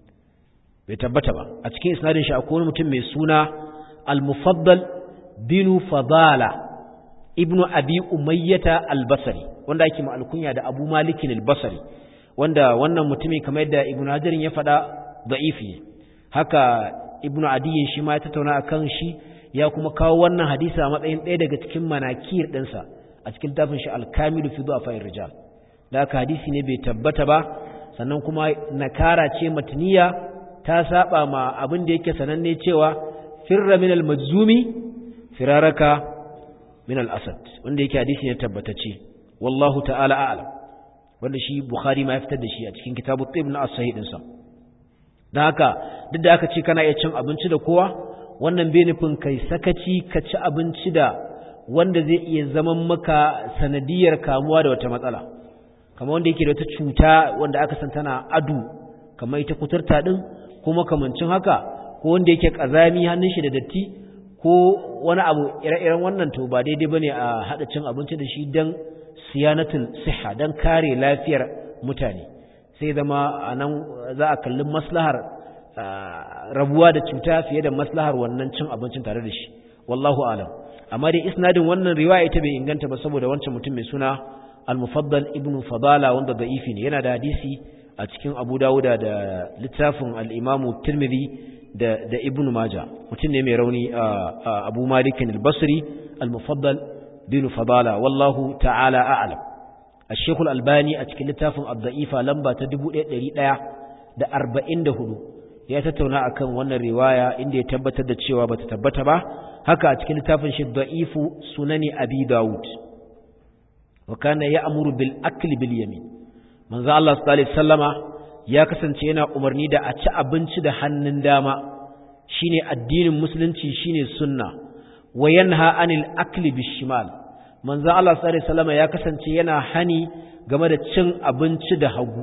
bai tabbata ba a cikin isnadin shi akwai wani mutum mai suna al-mufaddal binu fadala ibnu abi umayyata al-basri wanda ake ma alkunya da abu malikin al-basri wanda wannan mutumin kamar yadda ibnu hajarin ya faɗa da'ifi haka ibnu adiyin shi ma ya tattauna akan shi ya kuma kawo wannan hadisi a matsayin ɗaya daga cikin manakir ɗinsa a cikin tafin shi al-kamilu fi du'a fa'ir rijal da haka hadisi ne bai tabbata ba sannan kuma nakara ce matniya ta saba ma abin da yake sananne cewa firra min al-majzumi firaraka min al-asad wanda yake hadisi ne tabbatacce wallahu ta'ala a'lam wanda shi bukhari ma ya fitar da shi a cikin kitabu tib na as-sahih din sa dan haka duk da aka ce kana iya cin abinci da kowa wannan bai nufin kai sakaci ka ci abinci da wanda zai iya zaman maka sanadiyar kamuwa da wata matsala kamar wanda yake da wata cuta wanda aka san tana adu kamar ita kuturta din ko makamancin haka ko wanda yake kazami hannun shi da datti ko wani abu ire-iren wannan to ba daidai bane a hada cin abinci da shi dan siyanatul siha dan kare lafiyar mutane sai zama anan za a kalli maslahar rabuwa da cuta fiye da maslahar wannan cin abincin tare da shi wallahu alam amma dai isnadin wannan riwaya ita bai inganta ba saboda wancan mutum mai suna al-mufaddal ibnu fadala wanda da'ifi ne yana da hadisi a cikin abu dawuda da littafin al-imamu tirmidhi da da ibnu maja mutum ne mai rauni abu malik al-basri al-mufaddal bin fadala wallahu ta'ala a'lam الشيخ الألباني أتكلم لتافن الضعيفة لمبا تدبو إيه da arba'in da hudu ya tattauna akan wannan riwaya inda ya tabbatar da cewa bata tabbata ba haka a cikin littafin shi da'ifu sunani abi dawud wa kana ya'muru bil akli bil yamin manzo Allah sallallahu alaihi wasallama ya kasance yana umarni da a ci abinci da hannun dama shine addinin musulunci shine sunna wa yanha anil akli bis shimal manzo Allah sallallahu alaihi wasallama ya kasance yana hani game da cin abinci da hagu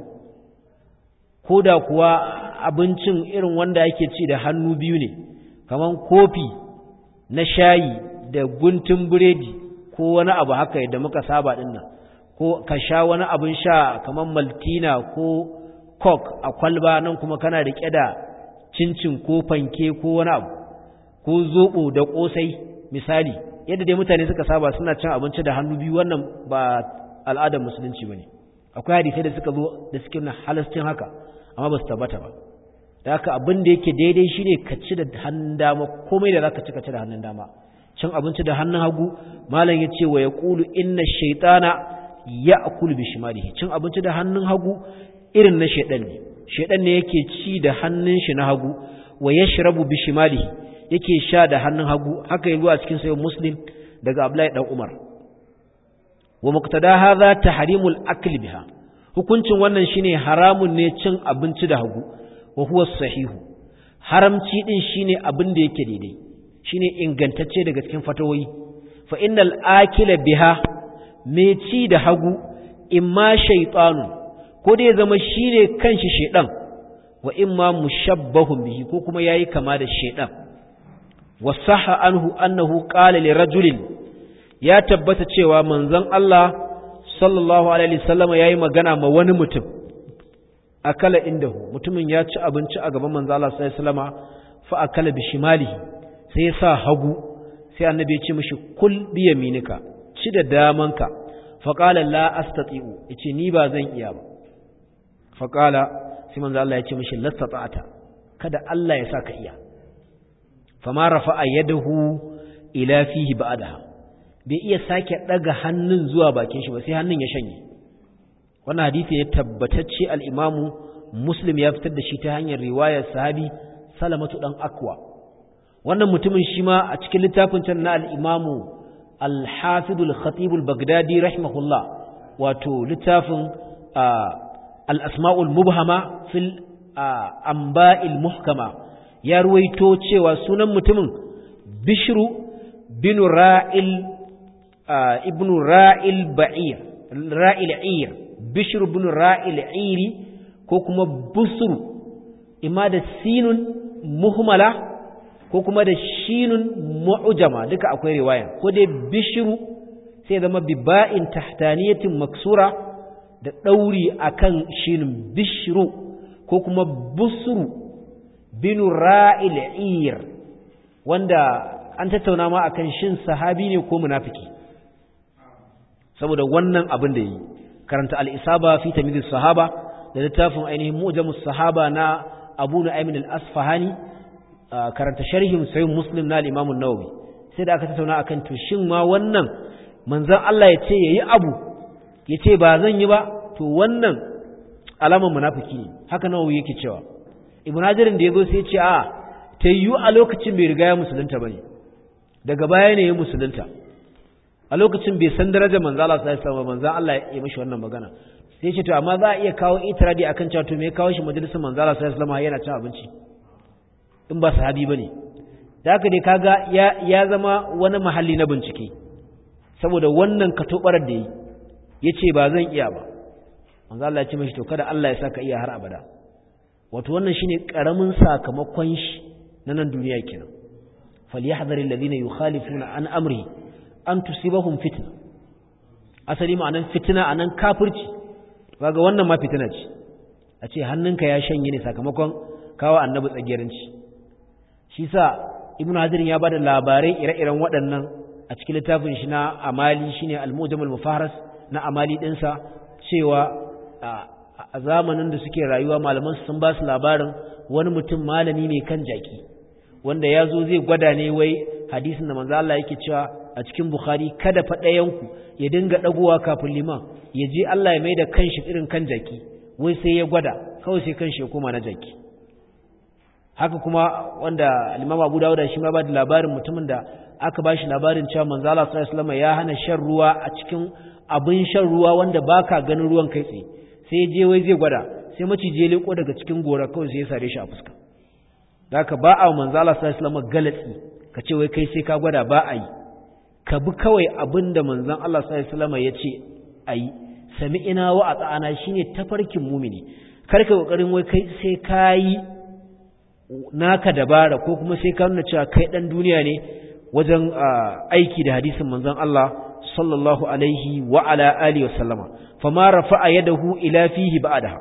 ko da kuwa abincin irin wanda yake ci da hannu biyu ne kaman kofi na shayi da guntun biredi ko wani abu haka yadda muka saba din nan ko ka sha wani abin sha kaman maltina ko coke a kwalba nan kuma kana rike da cincin ko fanke ko wani abu ko zobo da kosai misali yadda dai mutane suka saba suna cin abinci da hannu biyu wannan ba al'adar musulunci bane akwai hadisai da suka zo da suke na halascin haka amma ba su tabbata ba da haka abin da yake daidai shine ka ci da hannun dama komai da zaka ci ka ci da hannun dama cin abinci da hannun hagu malam ya ce wa ya ƙulu inna shaitana ya akulu bi shimalihi cin abinci da hannun hagu irin na shaidan ne shaidan ne yake ci da hannun shi na hagu wa yashrabu bi shimalihi yake sha da hannun hagu haka yi a cikin sayin muslim daga abdullahi dan umar wa muqtada hadha tahrimul akli biha hukuncin wannan shine haramun ne cin abinci da hagu wa huwa sahihu haramci din shine abin da yake daidai shine ingantacce daga cikin fatawoyi fa innal akila biha me ci da hagu imma shaytanu ko dai zama shine kanshi shedan wa imma mushabbahun bihi ko kuma yayi kama da shedan wasaha anhu annahu qala li rajulin ya tabbata cewa manzon Allah sallallahu alaihi wasallam yayi magana ma wani mutum akala indahu mutumin ya ci abinci a gaban manzon Allah sallallahu alaihi wasallama fa akala bi shimalihi sai ya sa hagu sai annabi ya ce mishi kul bi yaminika ci da damanka fa qala la astati'u yace ni ba zan iya ba fa qala sai manzo Allah ya ce mishi lastata'ata kada Allah ya saka iya fama rafa'a yadahu ila fihi ba'daha bai iya sake daga hannun zuwa bakin shi ba sai hannun ya shanye wannan hadisi ne tabbatacce al-imamu muslim ya fitar da shi ta hanyar riwayar sahabi salamatu dan akwa wannan mutumin shi ma a cikin littafin can na al-imamu al-hafidul khatibul bagdadi rahimahullah wato littafin al-asma'ul mubhama fil amba'il muhkama ya ruwaito cewa sunan mutumin bishru bin ra'il ibn ra'il ba'ir ra'il ir bishru bin ra'il iri ko kuma busru imma da sinun muhmala ko kuma da shinun mu'jama duka akwai riwaya ko dai bishru sai zama biba'in tahtaniyatin maksura da dauri akan shinun bishru ko kuma busru binu ra'il ir wanda an tattauna ma akan shin sahabi ne ko munafiki saboda wannan abin da yi karanta al-isaba fi tamyiz sahaba da littafin ainihin mu'jamus sahaba na Abu Nu'aym al-Asfahani karanta sharhin sahih Muslim na al-Imam an-Nawawi sai da aka tattauna akan to shin ma wannan manzon Allah ya ce yayi abu ya ce ba zan yi ba to wannan alamar munafiki ne haka Nawawi yake cewa ibn hajarin da yazo sai ya ce a ta yiwu a lokacin bai riga ya musulunta bane daga baya ne ya musulunta a lokacin bai san darajar manzo Allah sallallahu alaihi wasallam manzo Allah ya mishi wannan magana sai ya ce to amma za a iya kawo itiradi akan cewa to me ya kawo shi majalisar manzo Allah sallallahu alaihi wasallam yana cin abinci in ba sahabi bane da haka dai kaga ya ya zama wani mahalli na bincike saboda wannan katobarar da yi yace ba zan iya ba manzo Allah ya ce mishi to kada Allah ya saka iya har abada wato wannan shine karamin sakamakon shi na nan duniya kenan falyahdharil ladina yukhalifuna an amri an tusibahum fitna asali ma'anan fitna anan kafirci kaga wannan ma fitina ce a ce hannunka ya shanye ne sakamakon kawo annabi tsagiyarinci shi sa ibnu hajar ya bada labarai ire-iren waɗannan a cikin littafin shi na amali shine al-mujamul mufaharas na amali dinsa cewa a zamanin da suke rayuwa malaman sun ba su labarin wani mutum malami ne kan jaki wanda ya zo zai gwada ne wai hadisin da manzo Allah yake cewa a cikin Bukhari kada fa ɗayanku ya dinga ɗagowa kafin liman ya je Allah ya mai da kanshi irin kan jaki wai sai ya gwada kawai sai kanshi ya koma na jaki haka kuma wanda Imam Abu Dawud shi ma ba da labarin mutumin da aka ba shi labarin cewa manzo Allah sallallahu alaihi wasallam ya hana shan ruwa a cikin abin shan ruwa wanda baka ganin ruwan kai tsaye sai ya je wai zai gwada sai maciji ya leko daga cikin gora kawai sai ya sare shi a fuska da haka ba a manzo Allah sallallahu alaihi wasallam galatsi ka ce wai kai sai ka gwada ba a yi ka bi kawai abin da manzon Allah sallallahu alaihi wasallam ya ce a yi sami'ina wa ata'ana shine tafarkin mumini kar ka kokarin wai kai sai ka yi naka dabara ko kuma sai ka nuna cewa kai dan duniya ne wajen aiki da hadisin manzon Allah sallallahu alaihi wa ala alihi wasallama fama rafa'a yadahu ila fihi ba'daha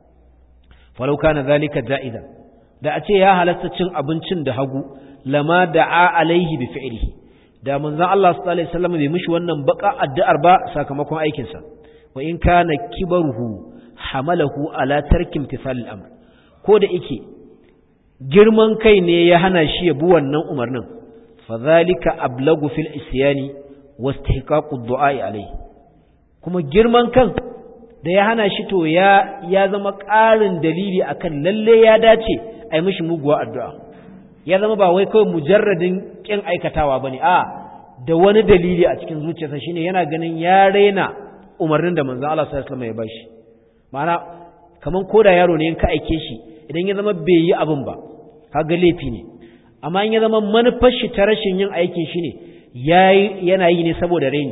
falau kana zalika ja'idan da a ce ya halatta cin abincin da hagu lama da'a alaihi bi fi'lihi da manzon Allah sallallahu alaihi wasallam bai mishi wannan baka addu'ar ba sakamakon aikin sa wa in kana kibaruhu hamalahu ala tarki imtithal al-amr ko da yake girman kai ne ya hana shi ya bi wannan umarnin fa zalika ablagu fil isyani wastihqaqu ad-du'a alaihi kuma girman kan da ya hana shi to ya ya zama ƙarin dalili akan lalle ya dace ai mishi muguwa addu'a ya zama ba wai kawai mujarradin kin aikatawa bane a da wani dalili a cikin zuciyarsa shine yana ganin ya raina umarnin da manzon Allah sallallahu alaihi wasallam ya bashi ma'ana kaman koda yaro ne in ka aike shi idan ya zama bai yi abin ba kaga laifi ne amma in ya zama manufar shi ta rashin yin aikin shi ne yayi yana yi ne saboda raini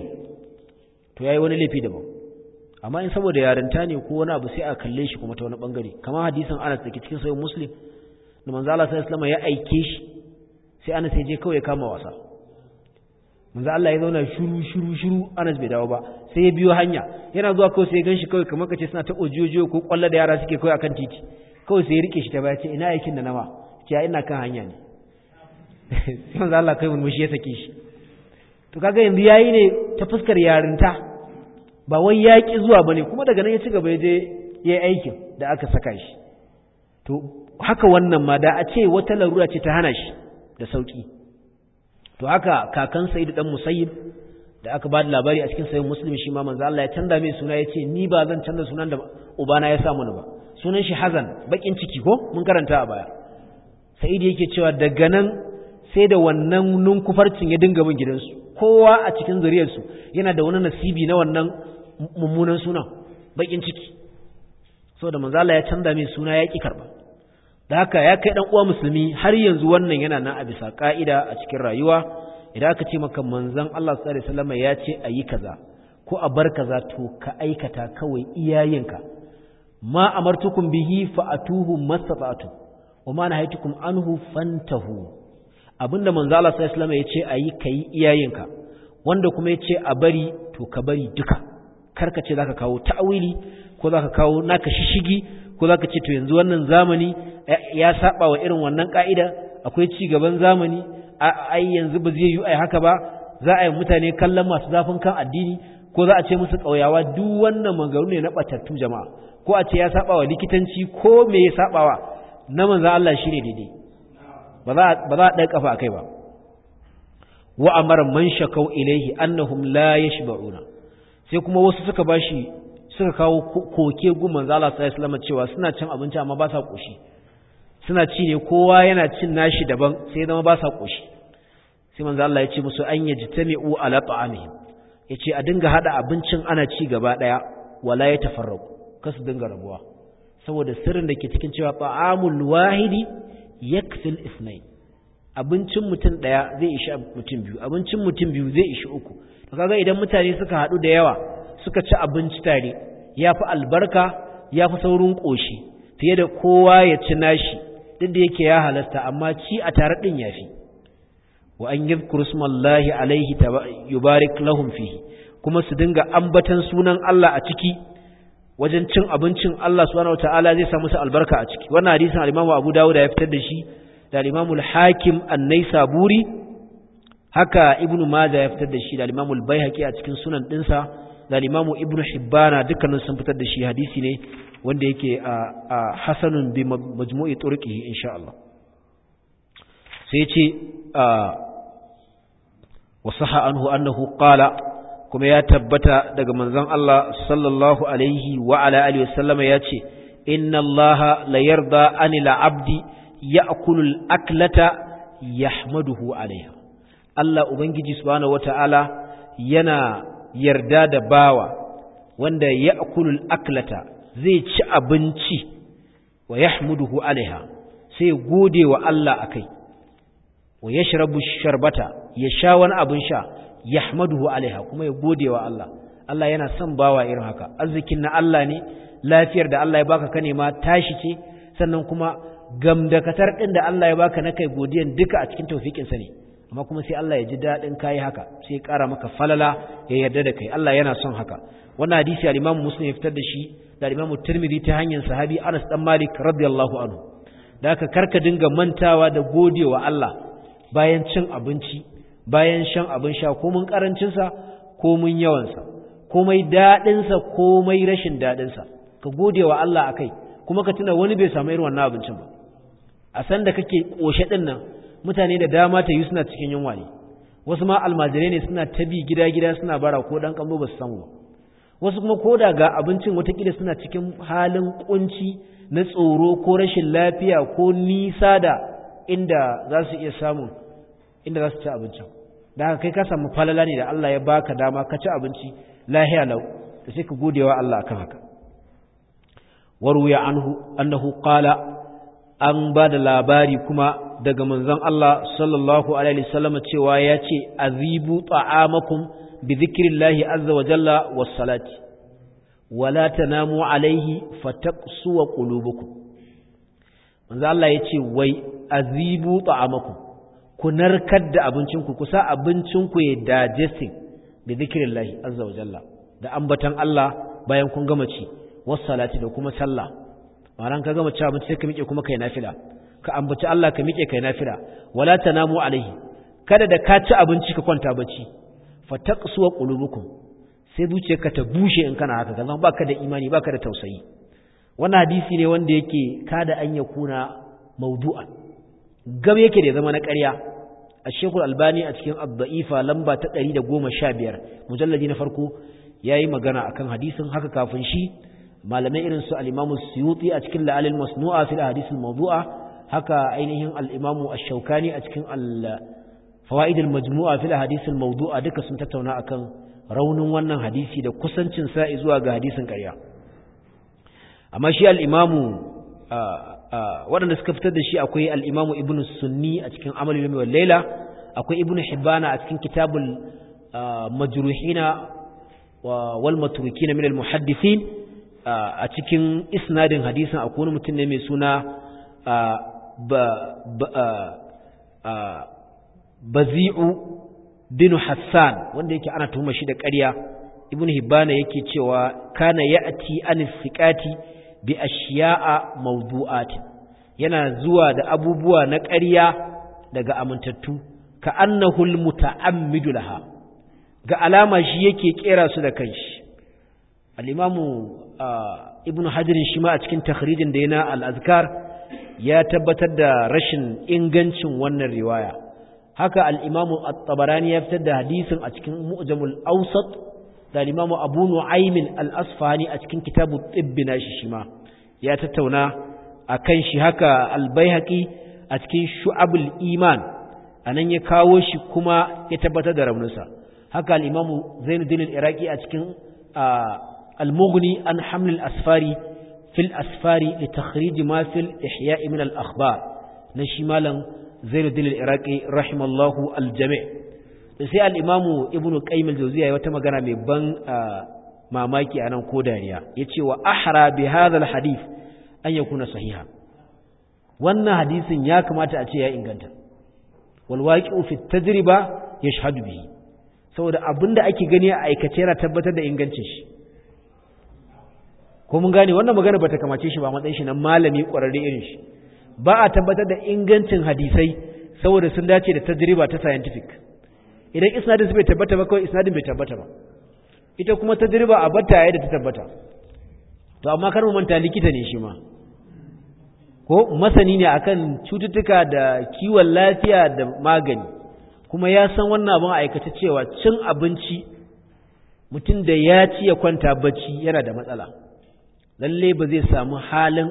to yayi wani laifi daban amma in saboda yarinta ne ko wani abu sai a kalle shi kuma ta wani bangare kamar hadisin Anas da ke cikin sahih Muslim da manzo Allah sallallahu alaihi wasallam ya aike shi sai Anas ya je kawai ya kama wasa manzo Allah ya zauna shiru shiru shiru Anas bai dawo ba sai ya biyo hanya yana zuwa kawai sai ya ganshi kawai kamar kace suna ta ojojo ko kwalla da yara suke kawai akan titi kawai sai ya rike shi ta baya ce ina aikin da nawa ce ina kan hanya ne sai manzo Allah kai murmushi ya sake shi to kaga yanzu yayi ne ta fuskar yarinta ba wai yaƙi zuwa bane kuma daga nan ya ci gaba ya je ya yi aikin da aka saka shi to haka wannan ma da a ce wata larura ce ta hana shi da sauki to haka kakan Sa'idu dan Musayyib da aka ba da labari a cikin sayin Muslim shi ma manzo Allah ya canza mai suna yace ni ba zan canza sunan da ubana ya sa mana ba sunan shi Hazan bakin ciki ko mun karanta a baya Sa'idu yake cewa daga nan sai da wannan nunkufarcin ya dinga bin gidansu kowa a cikin zuriyarsu yana da wani nasibi na wannan mummunan suna bakin ciki saboda manzo Allah ya canza mai suna ya ki karba da haka ya kai dan uwa musulmi har yanzu wannan yana nan a bisa ka'ida a cikin rayuwa idan aka ce maka manzon Allah sallallahu alaihi wasallam ya ce ayi kaza ko a bar kaza to ka aikata kawai iyayenka ma amartukum bihi fa atuhu mastata'tu wa ma nahaytukum anhu fantahu abinda manzo Allah sallallahu alaihi wasallam ya ce ayi kai iyayenka wanda kuma ya ce a bari to ka bari duka karka ce zaka kawo ta'awili ko zaka kawo naka shishigi ko zaka ce to yanzu wannan zamani ya saba wa irin wannan ka'ida akwai ci gaban zamani ai yanzu ba zai yi ai haka ba za a yi mutane kallon masu zafin kan addini ko za a ce musu kauyawa duk wannan magaru ne na batattu jama'a ko a ce ya saba wa likitanci ko me ya sabawa na manzo Allah shine daidai ba za ba za a ɗan kafa akai ba wa amara man shakau ilaihi annahum la yashba'una sai kuma wasu suka bashi suka kawo koke gu manzo Allah sallallahu alaihi wasallam cewa suna cin abinci amma ba sa koshi suna ci ne kowa yana cin nashi daban sai zama ba sa koshi sai manzo Allah ya ce musu an yajtami'u ala ta'amihim yace a dinga hada abincin ana ci gaba daya wala ya tafarraqu kasu dinga rabuwa saboda sirrin da ke cikin cewa ta'amul wahidi yakfil isnain abincin mutum daya zai ishi mutum biyu abincin mutum biyu zai ishi uku to kaga idan mutane suka hadu da yawa suka ci abinci tare yafi albarka yafi saurin koshi fiye da kowa ya ci nashi duk da yake ya halasta amma ci a tare din yafi wa an yadhkuru smallahi alaihi yubarik lahum fihi kuma su dinga ambatan sunan Allah a ciki wajen cin abincin Allah subhanahu wataala zai sa musu albarka a ciki wannan hadisin al-Imam Abu Dawud ya fitar da shi da al-Imam al-Hakim an-Naisaburi haka Ibn Majah ya fitar da shi da al-Imam al-Baihaqi a cikin sunan dinsa da al-Imam Ibn Hibban dukkanin sun fitar da shi hadisi ne wanda yake a hasanun bi majmu'i turqihi insha Allah sai ya ce wasaha anhu annahu qala kuma ya tabbata daga manzon Allah sallallahu alaihi wa ala alihi wasallama yace inna Allah la yarda anil abdi ya'kulu al-aklata yahmaduhu alaiha Allah ubangiji subhanahu wata'ala yana yarda da bawa wanda ya'kulu al-aklata zai ci abinci wa yahmaduhu alaiha sai gode wa Allah akai wa yashrabu sharbata ya sha wani abin sha yahmaduhu alaiha kuma ya gode wa Allah Allah yana son bawa irin haka arzikin na Allah ne lafiyar da Allah ya baka ka nema tashi ce sannan kuma gamdakatar din da Allah ya baka na kai godiyan duka a cikin tawfikin sa ne amma kuma sai Allah ya ji dadin kai haka sai ya kara maka falala ya yarda da kai Allah yana son haka wannan hadisi al-Imam Muslim ya fitar da shi da al-Imam Tirmidhi ta hanyar sahabi Anas dan Malik radiyallahu anhu da haka karka dinga mantawa da godewa Allah bayan cin abinci bayan shan abin sha komin karancinsa komin yawansa komai daɗinsa komai rashin daɗinsa ka gode wa Allah a kai kuma ka tuna wani bai samu irin wannan abincin ba a san da kake ƙoshe ɗin nan mutane da dama ta yi suna cikin yunwa ne wasu ma almajirai ne suna ta bi gida-gida suna bara ko ɗan ƙambo ba su samu ba wasu kuma ko da ga abincin watakila suna cikin halin ƙunci na tsoro ko rashin lafiya ko nisa da inda za su iya samun inda za su ci abincin da haka kai ka samu falala ne da Allah ya baka dama ka ci abinci lahiya lau da sai ka gode wa Allah akan haka waruya anhu annahu qala an ba da labari kuma daga manzon Allah sallallahu alaihi wasallam cewa ya ce azibu ta'amakum bi dhikrillahi azza wa jalla was salati wala tanamu alaihi fataqsu qulubukum manzon Allah ya ce wai azibu ta'amakum ku narkar da abincinku ku sa abincinku ya digesting da zikirin lahi azza wa jalla da ambatan Allah bayan kun gama ci salati da kuma sallah ma'aran ka gama ci abinci sai ka miƙe kuma kai nafila ka ambaci Allah ka miƙe kai nafila wala tanamu alaihi kada da ka ci abinci ka kwanta bacci fataqsuwa qulubukum sai zuciyarka ta bushe in kana haka kazan baka da imani baka da tausayi wannan hadisi ne wanda yake kada an yakuna mawdu'an gab yake da zama na ƙarya a shekul albani a cikin abda'ifa lamba ta ɗari da goma sha biyar mujallaji na farko ya yi magana a kan hadisin haka kafin shi malamai irin su al'imamu suyuti a cikin la'alil masnu'a fil hadisin mawdu'a haka ainihin al'imamu ashaukani a cikin fawa'idul majmu'a fil hadisin mawdu'a duka sun tattauna akan raunin wannan hadisi da kusancin sa zuwa ga hadisin ƙarya amma shi al'imamu waɗanda suka fitar da shi akwai al'imamu ibn sunni a cikin amal yomi wal laila akwai ibn hibbana a cikin kitabul majruhina wal maturukina min al muhaddisin a cikin isnadin hadisin akwai wani mutum ne mai suna bazi'u bin hassan wanda yake ana tuhuma shi da ƙarya ibn hibbana yake cewa kana ya'ti an siqati bi ashiya'a mawdu'atin yana zuwa da abubuwa na ƙarya daga amintattu ka annahul muta'ammidu laha ga alama shi yake kera su da kanshi al-imamu ibnu hajar shi ma a cikin takhrijin da yana al-azkar ya tabbatar da rashin ingancin wannan riwaya haka al-imamu at-tabarani ya fitar da hadisin a cikin mu'jamul awsat da al-imamu abu nu'aym al-asfahani a cikin kitabut tibb nashi shi ma ya tattauna akan shi haka albayhaqi a cikin shu'abul iman anan ya kawo shi kuma ya tabbatar da rauninsa haka al-imamu zainuddin al-iraqi a cikin al-mughni an haml al-asfari fil asfari li takhrij ma fil ihya' min al-akhbar na shi malam zainuddin al-iraqi rahimallahu al-jami' sai al-imamu ibnu qayyim al-jawziyya wata magana mai ban mamaki anan ko dariya yace wa ahra bi hadha al-hadith an yakuna sahiha wannan hadisin ya kamata a ce ya inganta wal waqi'u fi tajriba yashhadu bihi saboda abinda ake gani a aikace yana tabbatar da ingancin shi ko mun gane wannan magana bata kamace shi ba matsayin shi na malami kwararre irin shi ba a tabbatar da ingancin hadisai saboda sun dace da tajriba ta scientific idan isnadin bai tabbata ba kawai isnadin bai tabbata ba ita kuma tajriba a batta yayin da ta tabbata to amma kar mu manta likita ne shi ma ko masani ne akan cututtuka da kiwon lafiya da magani kuma ya san wannan abin aikata cewa cin abinci mutum da ya ci ya kwanta bacci yana da matsala lalle ba zai samu halin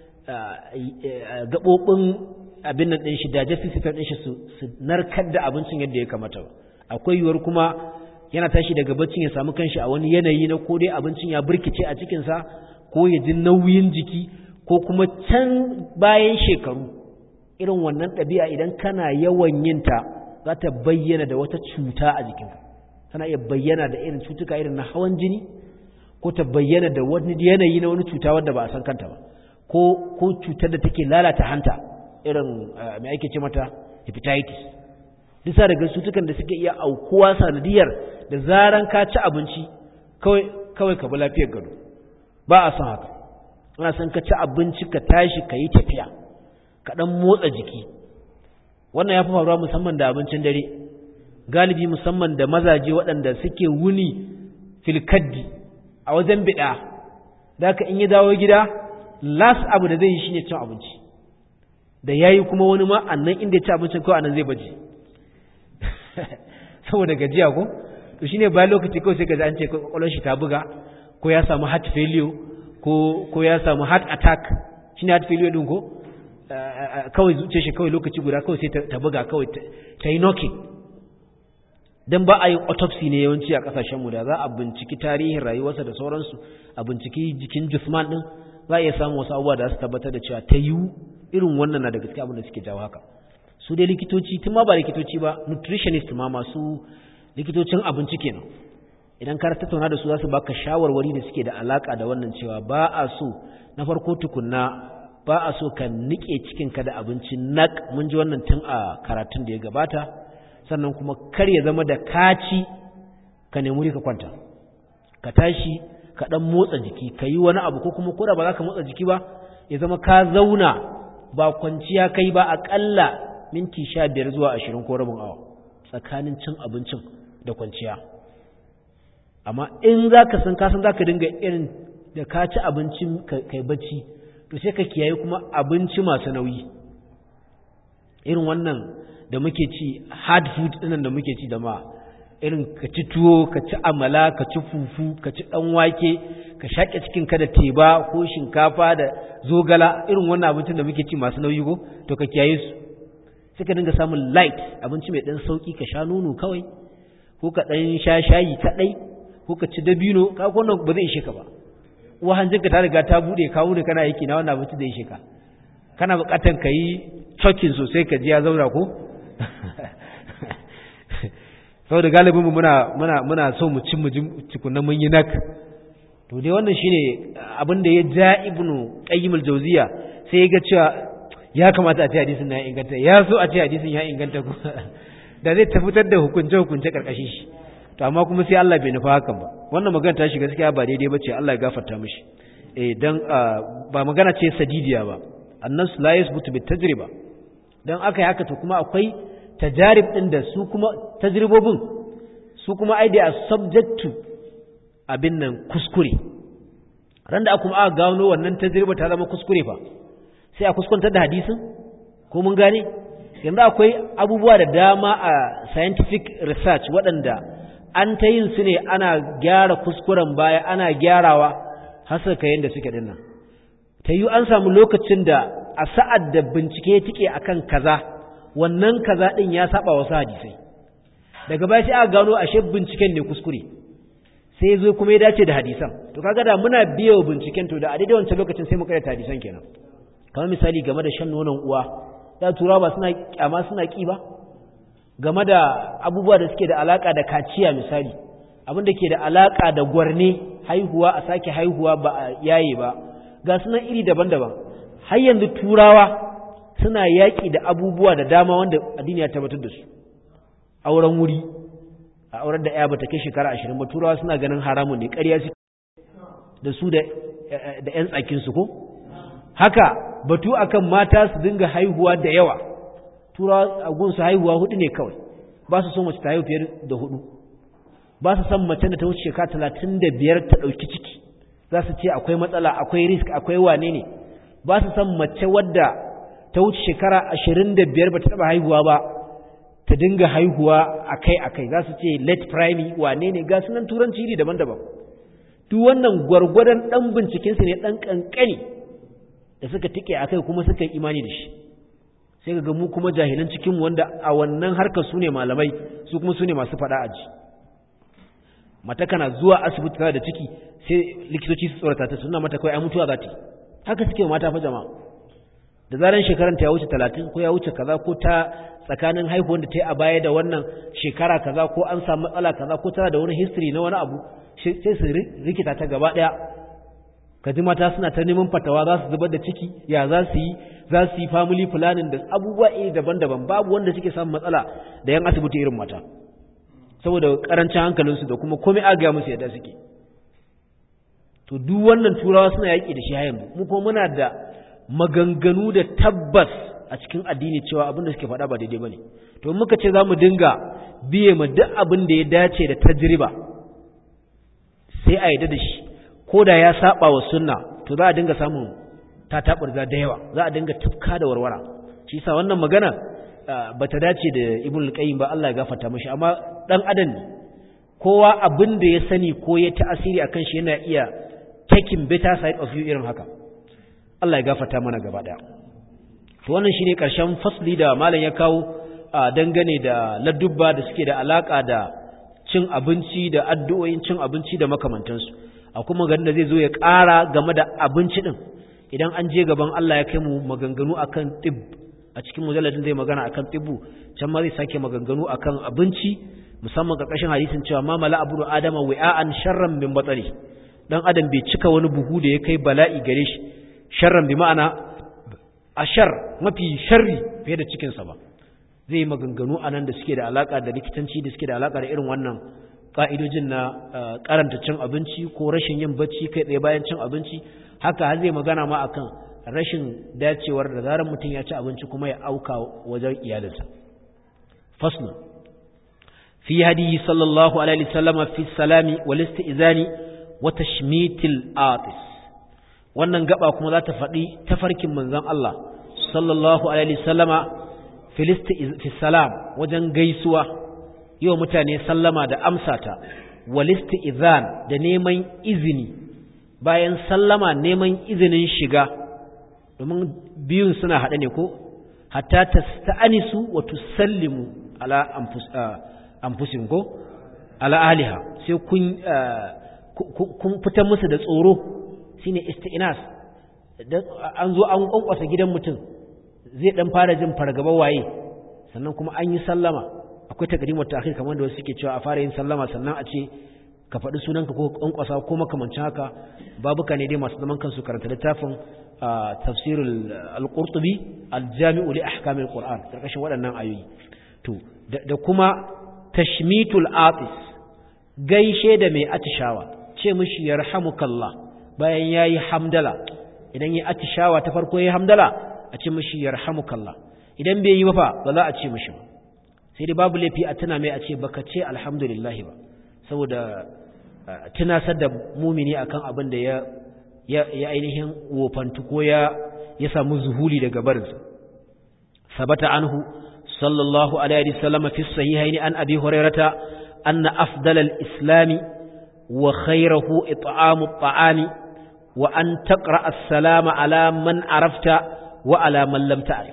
gaɓoɓin abin nan ɗin shi digestive system ɗin shi su narkar da abincin yadda ya kamata ba akwai yiwuwar kuma yana tashi daga baccin ya samu kanshi a wani yanayi na ko dai abincin ya burkice a cikinsa ko ya ji nauyin jiki ko kuma can bayan shekaru irin wannan ɗabi'a idan kana yawan yinta za ta bayyana da wata cuta a jikinka tana iya bayyana da irin cutuka irin na hawan jini ko ta bayyana da wani yanayi na wani cuta wanda ba a san kanta ba ko ko cutar da take lalata hanta irin mai ake ce mata hepatitis bisa daga cutukan da suke iya aukuwa sanadiyar da zaran ka ci abinci kawai kawai ka bi lafiyar gado ba a san haka ana san ka ci abinci ka tashi ka yi tafiya ka dan motsa jiki wannan ya fi faruwa musamman da abincin dare galibi musamman da mazaje waɗanda suke wuni filkaddi a wajen biɗa da ka in yi dawo gida las abu da zai yi shine cin abinci da ya yi kuma wani ma annan inda ya ci abincin kawai annan zai baje saboda gajiya ko to shine bayan lokaci kawai sai ka an ce kwakwalwar shi ta buga ko ya samu heart failure ko ko ya samu heart attack shine heart failure din ko kawai zuce shi kawai lokaci guda kawai sai ta buga kawai ta yi knocking dan ba a yin autopsy ne yawanci a kasashen mu da za a binciki tarihin rayuwarsa da sauransu a binciki jikin Jusman din za a iya samun wasu abubuwa da su tabbatar da cewa ta yiwu irin wannan na da gaske abin da suke jawo haka su dai likitoci tun ma ba likitoci ba nutritionist ma masu likitocin abinci kenan idan ka tattauna da su za su baka shawarwari da suke da alaka da wannan cewa ba a so na farko tukunna ba a so ka nike cikinka da abinci nak mun ji wannan tun a karatun da ya gabata sannan kuma kar ya zama da kaci ka nemi ka kwanta ka tashi ka dan motsa jiki ka yi wani abu ko kuma koda ba za ka motsa jiki ba ya zama ka zauna ba kwanciya kai ba aƙalla minti sha biyar zuwa ashirin ko rabin awa tsakanin cin abincin da kwanciya amma in za ka san kasan za ka dinga irin da ka ci abincin kai bacci to sai ka kiyaye kuma abinci masu nauyi irin wannan da muke ci hard food ɗinan da muke ci da ma irin ka ci tuwo ka ci amala ka ci fufu ka ci ɗan wake ka shaƙe cikinka da teba ko shinkafa da zogala irin wannan abincin da muke ci masu nauyi ko to ka kiyaye su sai ka dinga samun light abinci mai ɗan sauƙi ka sha nono kawai ko ka ɗan sha shayi kaɗai ko ka ci dabino ka ko ba zai ishe ka ba uwa hanjinka ta riga ta buɗe ka wuni kana yake na wannan abinci da ishe ka kana buƙatar ka yi cokin sosai ka ji ya zauna ko saboda galibin mu muna muna muna so mu ci mu ji tukunna mun yi nak to dai wannan shine abin da ya ja ibnu qayyim al-jawziya sai ya ga cewa ya kamata a ce hadisin ya inganta ya so a ce hadisin ya inganta ko da zai tafitar da hukunce hukunce karkashin shi to amma kuma sai Allah bai nufa hakan ba wannan magana ta shi gaskiya ba daidai bace Allah ya gafarta mishi eh dan ba magana ce sadidiya ba annas la yasbutu bit tajriba dan aka yi haka to kuma akwai tajarib din da su kuma tajribobin su kuma ai da subject to abin nan kuskure ran da kuma aka gano wannan tajriba ta zama kuskure fa sai a kuskuntar da hadisin ko mun gane yanzu akwai abubuwa da dama a scientific research waɗanda an ta yin su ne ana gyara kuskuren baya ana gyarawa har suka yanda suke dinnan ta yi an samu lokacin da a sa'ad da bincike ya tike akan kaza wannan kaza din ya saba wasu hadisai daga baya sai aka gano ashe binciken ne kuskure sai zo kuma ya dace da hadisan to kaga da muna biyo binciken to da a daidai wancan lokacin sai mu karanta hadisan kenan kamar misali game da shan nonon uwa da turawa ba suna kyama suna ki ba game da abubuwa da suke da alaka da kaciya misali abin da ke da alaka da gwarne haihuwa a sake haihuwa ba a yaye ba ga sunan iri daban-daban har yanzu turawa suna yaƙi da abubuwa da dama wanda addini ya tabbatar da su auren wuri a auren da ya bata kai shekara ashirin ba turawa suna ganin haramun ne ƙarya su da su da 'yan tsakinsu ko haka batu akan mata su dinga haihuwa da yawa turawa a gunsu haihuwa hudu ne kawai ba su son mace ta haihu fiye da hudu ba su son mace da ta wuce shekara talatin da biyar ta ɗauki ciki za su ce akwai matsala akwai risk akwai wane ne ba su son mace wadda ta wuce shekara ashirin da biyar ba ta taɓa haihuwa ba ta dinga haihuwa akai-akai za su ce late primary wane ne ga sunan turanci iri daban-daban duk wannan gwargwadon ɗan bincikensu ne ɗan ƙanƙani da suka tike a kai kuma suka yi imani da shi sai ga mu kuma jahilan cikin wanda a wannan harkar su ne malamai su kuma su ne masu faɗa aji mata kana zuwa asibiti da ciki sai likitoci su tsorata ta suna mata kawai ai mutuwa za ta haka suke mata fa jama'a da zaran shekaran ta ya wuce talatin ko ya wuce kaza ko ta tsakanin haihuwar da ta yi a baya da wannan shekara kaza ko an samu matsala kaza ko tana da wani history na wani abu sai su rikita ta gaba ɗaya kaji mata suna ta neman fatawa za su zubar da ciki ya za su yi za su yi family planning da abubuwa iri daban-daban babu wanda suke samun matsala da yan asibiti irin mata saboda karancin hankalinsu da kuma komai agaya musu yadda suke to duk wannan turawa suna yaƙi da shi yanzu mu kuma muna da maganganu da tabbas a cikin addini cewa abin da suke faɗa ba daidai bane to muka ce za mu dinga biye ma duk abin da ya dace da tajriba sai a yadda da shi ko da ya saba wa sunna to za a dinga samun tatabarza da yawa za a dinga tufka da warwara shi yasa wannan magana bata dace da ibn al-qayyim ba Allah ya gafarta mishi amma dan adam ne kowa abin da ya sani ko ya ta'asiri akan shi yana iya taking better side of you irin haka Allah ya gafarta mana gaba daya to wannan shine karshen fasli da malam ya kawo dangane da ladubba da suke da alaka da cin abinci da addu'o'in cin abinci da makamantansu a kuma ganin da zai zo ya ƙara game da abinci din idan an je gaban Allah ya kai mu maganganu akan tib a cikin mujalladin zai magana akan tibu can ma zai sake maganganu akan abinci musamman ƙarƙashin hadisin cewa ma mala abu adama wi'an sharran min batsari dan adam bai cika wani buhu da ya kai bala'i gare shi sharran bi ma'ana ashar mafi sharri fiye da cikin sa ba zai maganganu anan da suke da alaka da likitanci da suke da alaka da irin wannan ka'idojin na karanta cin abinci ko rashin yin bacci kai tsaye bayan cin abinci haka har zai magana ma akan rashin dacewar da zarar mutum ya ci abinci kuma ya auka wajen iyalinsa faslu fi hadiyi sallallahu alaihi wasallama fi salami wal istizani wa tashmitil atis wannan gaba kuma za ta faɗi tafarkin manzon Allah sallallahu alaihi wasallama fi salam wajen gaisuwa yi wa mutane sallama da amsata wal istizan da neman izini bayan sallama neman izinin shiga domin biyun suna haɗe ne ko hatta ta sta'anisu wa tusallimu ala anfusin ko ala aliha sai kun kun fitar musu da tsoro shine isti'nas an zo an kwankwasa gidan mutum zai dan fara jin fargaba waye sannan kuma an yi sallama akwai takdimu ta akhir kamar da wasu suke cewa a fara yin sallama sannan a ce ka faɗi sunanka ko kwankwasa ko makamancin haka babuka ne dai masu zaman kansu karanta littafin tafsir al-qurtubi al-jami'u li ahkam al-qur'an karkashin waɗannan ayoyi to da kuma tashmitul atis gaishe da mai atishawa ce mishi yarhamukallah bayan yayi hamdala idan yayi atishawa ta farko yayi hamdala a ce mishi yarhamukallah idan bai yi ba fa ba za a ce mishi ba sai dai babu laifi a tuna mai a ce baka ce alhamdulillah ba saboda tunasar da mumini akan abin da ya ya ainihin wofantu ko ya ya samu zuhuli daga barinsa sabata anhu sallallahu alaihi wasallam fi sahihain an abi hurairata anna afdal al-islam wa khayruhu it'amu at-ta'ami wa an taqra as-salama ala man arafta wa ala man lam ta'rif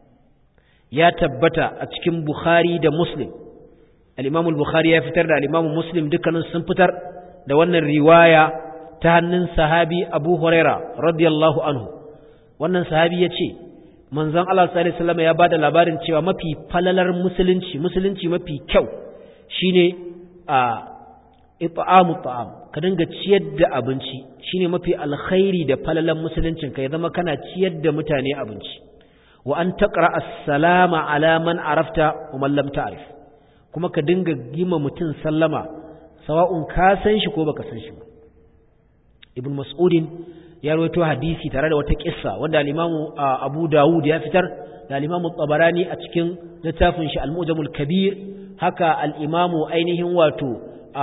ya tabbata a cikin Bukhari da Muslim al-Imam al-Bukhari ya fitar da al-Imam Muslim dukkanin sun fitar da wannan riwaya ta hannun sahabi Abu Huraira radiyallahu anhu wannan sahabi ya ce manzon Allah sallallahu alaihi wasallam ya bada labarin cewa mafi falalar musulunci musulunci mafi kyau shine a it'amu ta'am ka dinga ciyar da abinci shine mafi alkhairi da falalan musuluncin ka ya zama kana ciyar da mutane abinci wa an taqra as-salama ala man arafta wa man lam ta'rif kuma ka dinga gima mutum sallama sawa'un ka san shi ko baka san shi ba ibn mas'udin ya rawaito hadisi tare da wata kissa wanda al-imamu abu dawud ya fitar da al-imamu tabarani a cikin littafin shi al-mujamul kabir haka al-imamu ainihin wato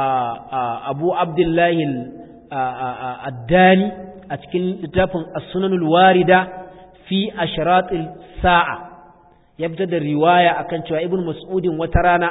abu abdullahi addani a cikin littafin as-sunanul warida fi ashratil sa'a ya fitar da riwaya akan cewa ibn mas'udin wata rana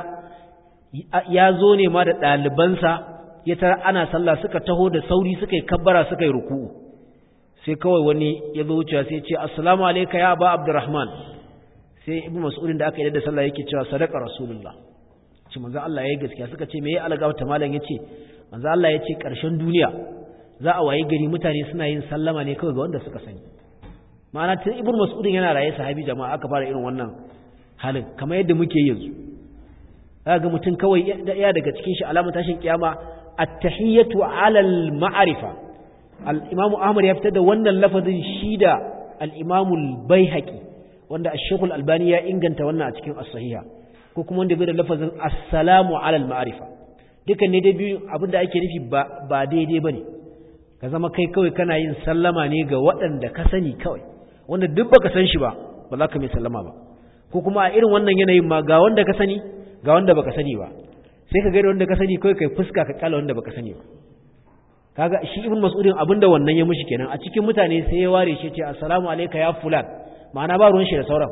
ya zo ne ma da ɗalibansa ya tara ana sallah suka taho da sauri suka yi kabbara suka yi ruku'u sai kawai wani ya zo wucewa sai ce assalamu alayka ya ba abdurrahman sai ibn mas'udin da aka yi da sallah yake cewa sadaqa rasulullah ce manzo Allah yayi gaskiya suka ce me ya alga ta malam yace manzo Allah yace karshen duniya za a wayi gari mutane suna yin sallama ne kawai ga wanda suka sani ma'ana tun ibn mas'udin yana raye sahabi jama'a aka fara irin wannan halin kamar yadda muke yanzu ga mutum kawai ya daga cikin shi alamun tashin kiyama at-tahiyatu 'ala al-ma'rifa al-imam Ahmad ya fitar da wannan lafazin shi da al-imam al-Baihaqi wanda ash-Shaykh al-Albani ya inganta wannan a cikin as-sahiha ko kuma wanda bai da lafazin assalamu ala al-ma'rifa dukan ne dai biyu abinda ake nufi ba ba daidai bane ka zama kai kawai kana yin sallama ne ga waɗanda ka sani kawai wanda duk baka san shi ba ba za ka mai sallama ba ko kuma a irin wannan yanayin ma ga wanda ka sani ga wanda baka sani ba sai ka gaida wanda ka sani kawai kai fuska ka kala wanda baka sani ba kaga shi ibn mas'udin abinda wannan ya mushi kenan a cikin mutane sai ya ware shi ce assalamu alayka ya fulan ma'ana ba ruwan shi da sauran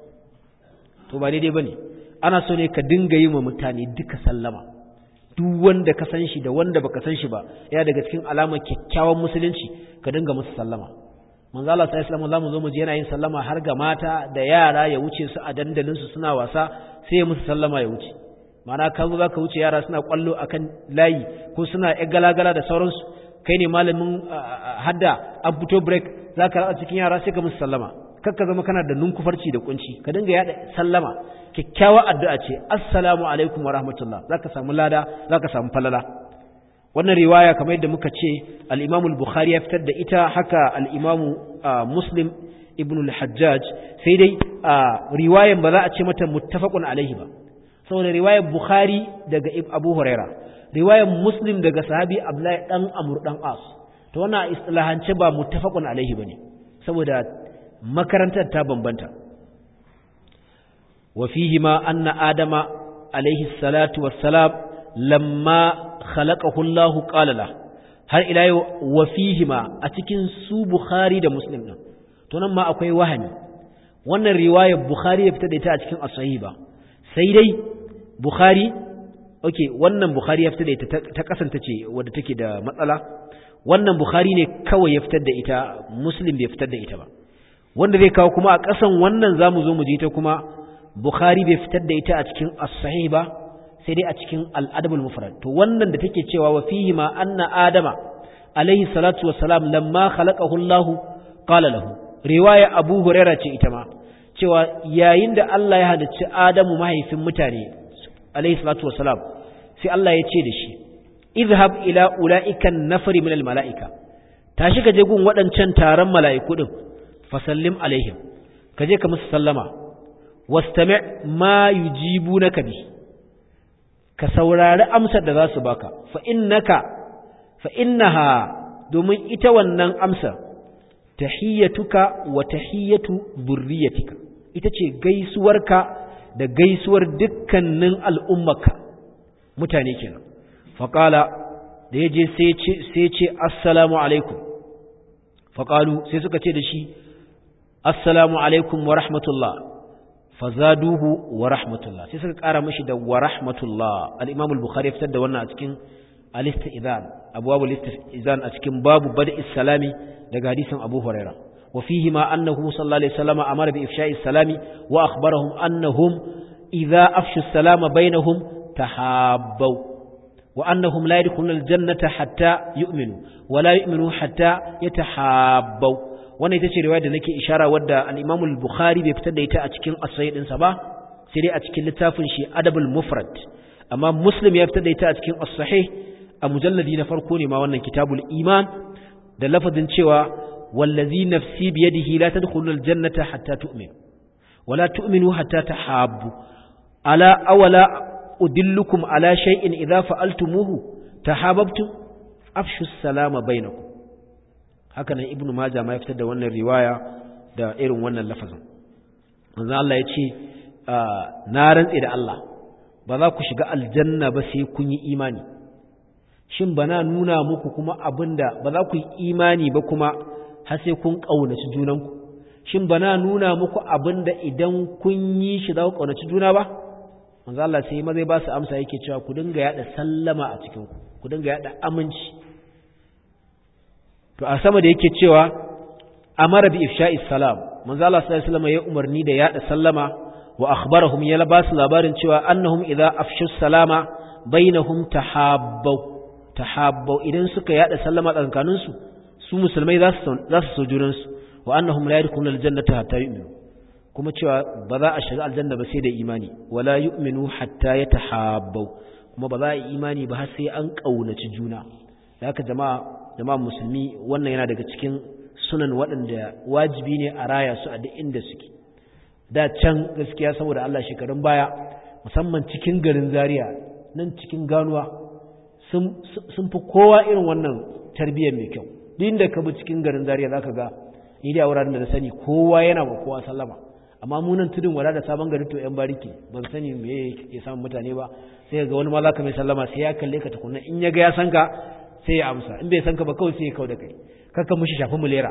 to ba daidai bane ana so ne ka dinga yi wa mutane duka sallama duk wanda ka san shi da wanda baka san shi ba yana daga cikin alamar kyakkyawan musulunci ka dinga musu sallama manzo Allah sallallahu alaihi wasallam zamu zo mu je yana yin sallama har ga mata da yara ya wuce su a dandalin su suna wasa sai ya musu sallama ya wuce ma'ana ka zo zaka wuce yara suna kwallo akan layi ko suna ƴan galagala da sauransu kai ne malamin hadda an fito break zaka ratsa cikin yara sai ka musu sallama kar ka zama kana da nunkufarci da kunci ka dinga yada sallama kyakkyawa addu'a ce assalamu alaikum wa rahmatullah zaka samu lada zaka samu falala wannan riwaya kamar yadda muka ce al-Imam al-Bukhari ya fitar da ita haka al-Imam Muslim ibn al-Hajjaj sai dai riwayan ba za a ce mata muttafaqun alaihi ba saboda riwayar Bukhari daga Abu Huraira riwayar Muslim daga sahabi Abdullahi dan Amr dan As to wannan istilahance ba muttafaqun alaihi bane saboda makarantar ta bambanta wa fihi ma anna adama alaihi salatu wassalam lamma khalaqahu Allahu qala la har ila yau wa fihi ma a cikin su Bukhari da Muslim din to nan ma akwai wahani wannan riwayar Bukhari ya fita da ita a cikin as-sahih ba sai dai Bukhari okay wannan Bukhari ya fita da ita ta kasanta ce wadda take da matsala wannan Bukhari ne kawai ya fitar da ita Muslim bai fitar da ita ba wanda zai kawo kuma a ƙasan wannan zamu zo mu ji ta kuma Bukhari bai fitar da ita a cikin as-sahih ba sai dai a cikin al-adab al-mufrad to wannan da take cewa wa fihi ma anna adama alaihi salatu wassalam lamma khalaqahu Allah qala lahu riwaya Abu Hurairah ce ita ma cewa yayin da Allah ya halicci Adamu mahaifin mutane alaihi salatu wassalam sai Allah ya ce da shi izhab ila ulaika an-nafari min al-mala'ika tashi ka je gun waɗancan taron mala'iku din fasallim alaihim ka je ka musu sallama wastami ma yujibunaka bi ka saurari amsar da za su baka fa innaka fa innaha domin ita wannan amsar tahiyyatuka wa tahiyyatu burriyatika ita ce gaisuwarka da gaisuwar dukkanin al'ummaka mutane kenan faqala da yaje sai ce sai ce assalamu alaikum faqalu sai suka ce da shi assalamu alaikum wa rahmatullah fazaduhu wa rahmatullah sai suka kara mashi da wa rahmatullah al-imam al-bukhari fitar da wannan a cikin al-istizan abwabul istizan a cikin babu bada'is salami daga hadisin Abu Huraira wa fihi ma annahu sallallahu alaihi wasallam amara bi ifsha'is salami wa akhbarahum annahum idza afshu salama bainahum tahabbaw wa annahum la yadkhuluna al-jannata hatta yu'minu wa la yu'minu hatta yatahabbaw wannan ita ce riwaya da nake ishara wadda al-Imam al-Bukhari bai fitar da ita a cikin as-sahih ɗinsa ba sai dai a cikin littafin shi Adabul Mufrad amma Muslim ya fitar da ita a cikin as-sahih a mujalladi na farko ne ma wannan kitabul iman da lafazin cewa wallazi nafsi biyadihi la tadkhulul jannata hatta tu'min wala tu'minu hatta tahabbu ala awala udillukum ala shay'in idza fa'altumuhu tahabbtum afshu salama bainakum haka nan ibnu majah ma ya fitar da wannan riwaya da irin wannan lafazin manzo Allah ya ce na rantse da Allah ba za ku shiga aljanna ba sai kun yi imani shin ba na nuna muku kuma abinda ba za ku yi imani ba kuma har sai kun ƙaunaci junanku shin ba na nuna muku abinda idan kun yi shi za ku ƙaunaci juna ba manzo Allah sai ma zai ba su amsa yake cewa ku dinga yada sallama a cikin ku ku dinga yada aminci to a sama da yake cewa amara bi ifsha'i salam manzo Allah sallallahu alaihi wasallam ya umarni da yada sallama wa akhbarahum ya labasu labarin cewa annahum idza afshu salama bainahum tahabbu tahabbu idan suka yada sallama tsakanin su su musulmai za su za su so junan su wa annahum la yadkhuluna aljannata hatta yu'minu kuma cewa ba za a shiga aljanna ba sai da imani wala yu'minu hatta yatahabbu kuma ba za a yi imani ba har sai an kaunaci juna da haka jama'a jama'a musulmi wannan yana daga cikin sunan waɗanda wajibi ne a raya su a duk inda suke da can gaskiya saboda Allah shekarun baya musamman cikin garin Zaria nan cikin ganuwa sun fi kowa irin wannan tarbiyyar mai kyau duk inda ka bi cikin garin Zaria zaka ga ni da wuraren da na sani kowa yana ba kowa sallama amma mu nan tudun wada da sabon gari to yan bariki ban sani me ya samu mutane ba sai ga wani ma zaka mai sallama sai ya kalle ka tukunna in ya ga ya san ka sai ya amsa in bai san ka ba kawai sai ya kau da kai kakka mushi shafi mulera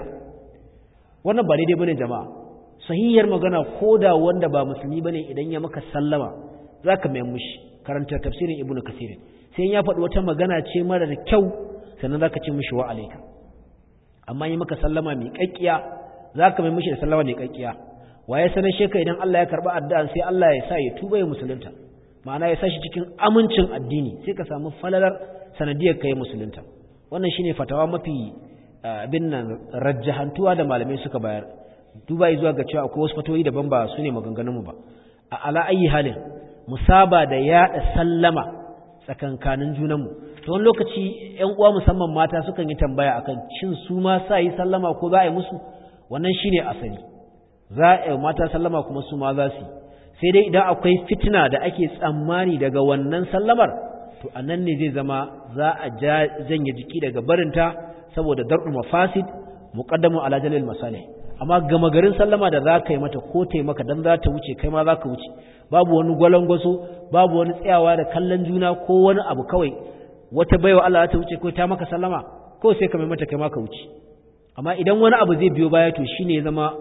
wannan ba daidai bane jama'a sahihiyar magana ko da wanda ba musulmi bane idan ya maka sallama zaka mai mushi karanta tafsirin ibnu kasirin sai ya faɗi wata magana ce mara da kyau sannan zaka ce mushi wa alaika amma yi maka sallama mai kakkiya zaka mai mushi da sallama mai kakkiya waye sanar sheka idan Allah ya karba addu'an sai Allah ya sa ya tuba ya musulunta ma'ana ya sa shi cikin amincin addini sai ka samu falalar sanadiyar kai musulunta wannan shine fatawa mafi abin nan rajjahantuwa da malamai suka bayar duba zuwa ga cewa akwai wasu fatoyi daban ba su ne maganganunmu ba a ala ayi halin musaba da yaɗa sallama tsakankanin junanmu to wani lokaci ƴan uwa musamman mata sukan yi tambaya akan shin su ma sa yi sallama ko za a yi musu wannan shine asali za a yi mata sallama kuma su ma za su sai dai idan akwai fitina da ake tsammani daga wannan sallamar to anan ne zai zama za a janye jiki daga barinta saboda dar'u mafasid muqaddamu ala jalil masalih amma gama garin sallama da za ka yi mata ko ta maka dan za ta wuce kai ma za ka wuce babu wani gwalangwaso babu wani tsayawa da kallon juna ko wani abu kawai wata baiwa Allah ta wuce ko ta maka sallama ko sai ka mai mata kai ma ka wuce amma idan wani abu zai biyo baya to shine ya zama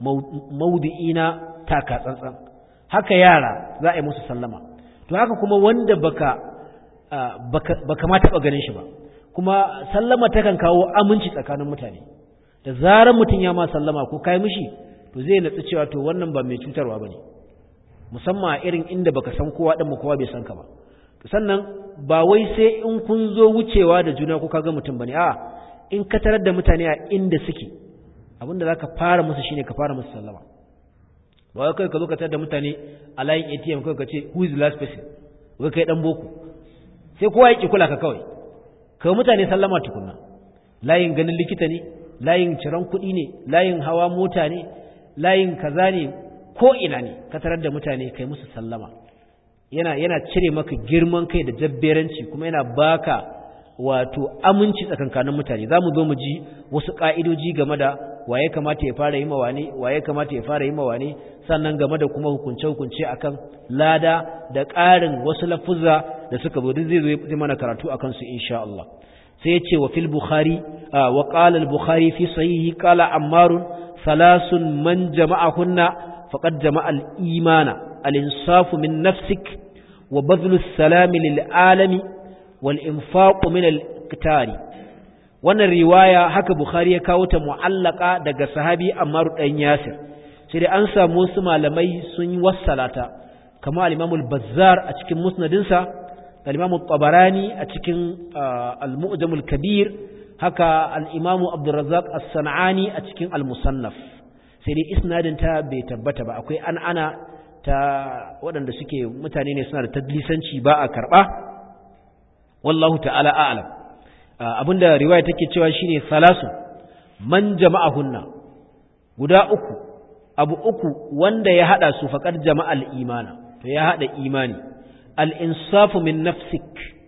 maudu'i na taka tsantsan haka yara za a yi musu sallama to haka kuma wanda baka baka ma taɓa ganin shi ba kuma sallama takan kawo aminci tsakanin mutane da zarar mutum ya ma sallama ko kai mishi to zai natsu cewa to wannan ba mai cutarwa bane musamman a irin inda baka san kowa dan kowa bai san ka ba to sannan ba wai sai in kun zo wucewa da juna ko kaga mutum bane a in ka tarar da mutane a inda suke abinda zaka fara musu shine ka fara musu sallama ba wai kai ka zo ka tarar da mutane a layin ATM kai ka ce who is the last person wai kai dan boko sai kowa ya ki kula ka kawai kai mutane sallama tukunna layin ganin likita ne layin ciran kuɗi ne layin hawa mota ne layin kaza ne ko ina ne ka tarar da mutane kai musu sallama yana yana cire maka girman kai da jabberanci kuma yana baka wato aminci tsakankanin mutane za mu zo mu ji wasu ƙa'idoji game da waye kamata ya fara yi ma wane waye kamata ya fara yi ma wane sannan game da kuma hukunce-hukunce akan lada da ƙarin wasu lafuzza da suka zo duk zai zo mana karatu akan su insha Allah sai yace wa fil bukhari wa qala al bukhari fi sahihi qala ammar thalathun man jama'ahunna faqad jama'a al imana al insafu min nafsik wa badlu as salam lil alami wal infaqu min al-qitari wannan riwaya haka bukhari ya kawo ta mu'allaka daga sahabi ammar dan yasir sai dai an samu wasu malamai sun yi wassalata kamar al-imam al-bazzar a cikin musnadinsa da al-imam tabarani a cikin al-mu'jam al-kabir haka al-imam abdurrazzaq as-sanani a cikin al-musannaf sai dai isnadin ta bai tabbata ba akwai an ana ta waɗanda suke mutane ne suna da tadlisanci ba a karɓa wallahu ta'ala a'lam abinda riwaya take cewa shine salasu man jama'ahunna guda uku abu uku wanda ya hada su faqad jama'al imana to ya hada imani al insafu min nafsik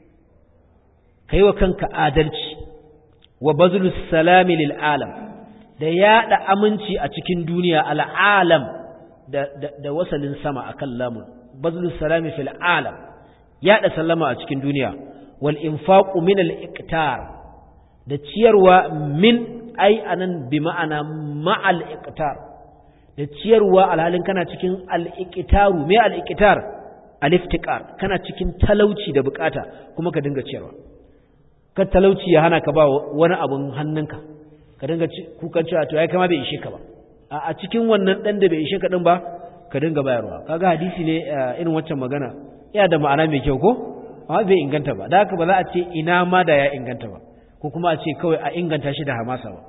kaiwa kanka adalci wa bazlus salami lil alam da yada aminci a cikin duniya al alam da, da, da wasalin sama akan lamun bazlus salami fil alam yada sallama a cikin duniya wal infaqu min al iqtar da ciyarwa min ai anan bi ma'ana ma'al iqtar da ciyarwa alhalin kana cikin al iqtaru me al iqtar al iftiqar kana cikin talauci da bukata kuma ka dinga ciyarwa ka talauci ya hana ka ba wani abun hannunka ka dinga kukan cewa to ai kama bai ishe ka ba a cikin wannan dan da bai ishe ka din ba ka dinga bayarwa kaga hadisi ne irin waccan magana ya da ma'ana mai kyau ko amma bai inganta ba da haka ba za a ce ina ma da ya inganta ba ko kuma a ce kawai a inganta shi da hamasa ba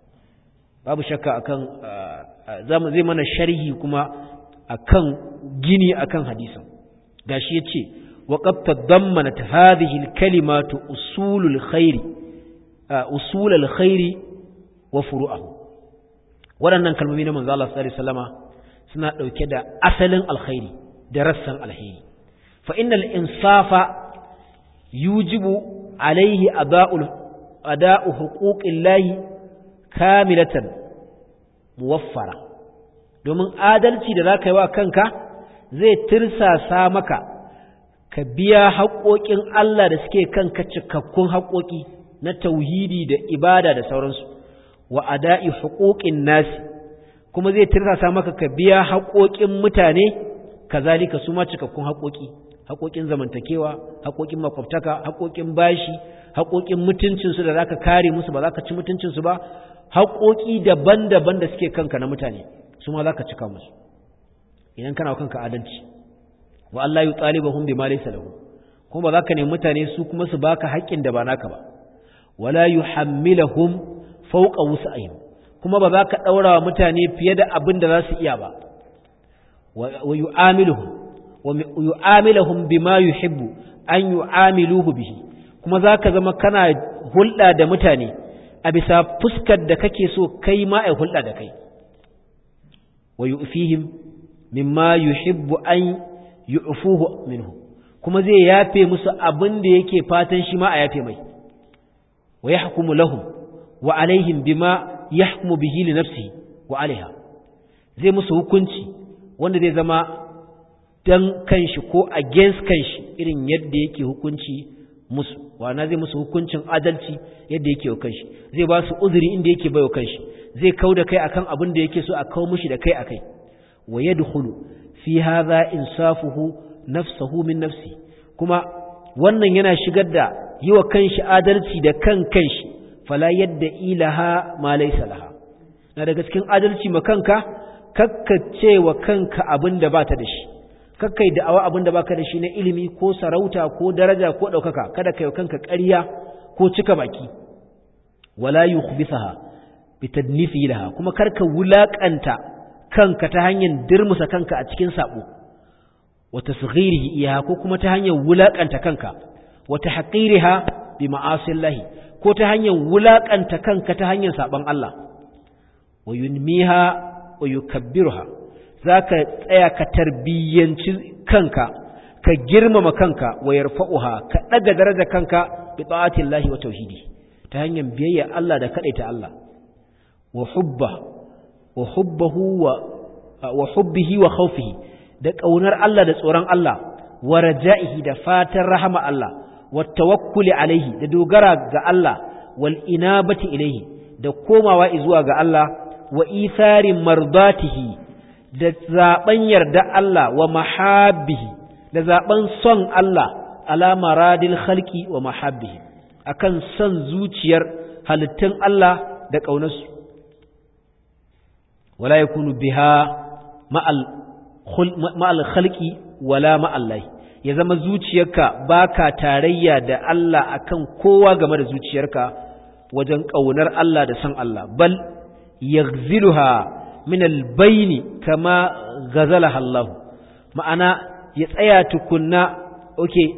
babu shakka akan zamu zai mana sharhi kuma akan gini akan hadisin gashi yace wa qad tadammanat hadhihi al-kalimatu usulul khairi usulul khairi wa furu'ahu waɗannan kalmomi na manzo Allah sallallahu alaihi wasallama suna dauke da asalin alkhairi da rassan alheri fa innal insafa yujibu alaihi ada'ul ada'u huquqillahi kamilatan muwaffara domin adalci da zaka yi wa kanka zai tirsasa maka ka biya haƙoƙin Allah da suke kanka cikakkun haƙoƙi na tauhidi da ibada da sauransu wa ada'i huquqin nasi kuma zai tirsasa maka ka biya haƙoƙin mutane kazalika su ma cikakkun haƙoƙi haƙoƙin zamantakewa haƙoƙin makwabtaka haƙoƙin bashi haƙoƙin mutuncinsu da zaka kare musu ba zaka ci mutuncinsu ba haƙoƙi daban-daban da suke kanka na mutane su ma zaka cika musu idan kana kanka adalci wa Allah yu talibahum bima laysa lahu kuma ba zaka nemi mutane su kuma su baka haƙƙin da ba naka ba wala yuhammilahum fawqa wus'ihim kuma ba za ka daura wa mutane fiye da abin da za su iya ba wa yu'amiluhum wa yu'amiluhum bima yuhibbu an yu'amiluhu bihi kuma za ka zama kana hulɗa da mutane a bisa fuskar da kake so kai ma a hulɗa da kai wa yu'fihim mimma yuhibbu an yu'fuhu minhu kuma zai yafe musu abin da yake fatan shi ma a yafe mai wa yahkumu lahum wa alaihim bima yahkumu bihi li nafsihi wa alaiha zai musu hukunci wanda zai zama dan kanshi ko against kanshi irin yadda yake hukunci musu wana zai musu hukuncin adalci yadda yake wa kanshi zai ba su uzuri inda yake bai wa kanshi zai kau da kai akan abin da yake so a kawo mishi da kai akai wa yadkhulu fi hadha insafuhu nafsuhu min nafsi kuma wannan yana shigar da yi wa kanshi adalci da kan kanshi fala yadda ilaha ma laysa laha na daga cikin adalci ma kanka kakkace wa kanka abin da bata da shi kakkai da'awa abin da baka da shi na ilimi ko sarauta ko daraja ko ɗaukaka kada kai kanka ƙarya ko cika baki wala yukhbisaha bitadnifi laha kuma karka wulakanta kanka ta hanyar dirmusa kanka a cikin sabo wa tasghirihi iyaha ko kuma ta hanyar wulakanta kanka wa tahqiriha bi ma'asillahi ko ta hanyar wulakanta kanka ta hanyar saban Allah wa yunmiha wa yukabbiruha zaka tsaya ka tarbiyyanci kanka ka girmama kanka wa yarfa'uha ka daga daraja kanka bi ta'atillahi wa tauhidi ta hanyar biyayya Allah da kadaita Allah wa hubba wa hubbahu wa wa hubbihi wa khawfihi da kaunar Allah da tsoron Allah wa raja'ihi da fatan rahama Allah wa tawakkuli alaihi da dogara ga Allah wal inabati ilaihi da komawa zuwa ga Allah wa isari mardatihi da zaben yarda Allah wa mahabbihi da zaben son Allah ala maradil khalqi wa mahabbihim akan san zuciyar halittun Allah da ƙaunarsu wala yakunu biha ma'al ma'al khalqi wala ma'allahi ya zama zuciyarka baka tarayya da Allah akan kowa game da zuciyarka wajen ƙaunar Allah da san Allah bal yaghziluha min albayni kama ghazalaha Allah ma'ana ya tsaya tukunna okay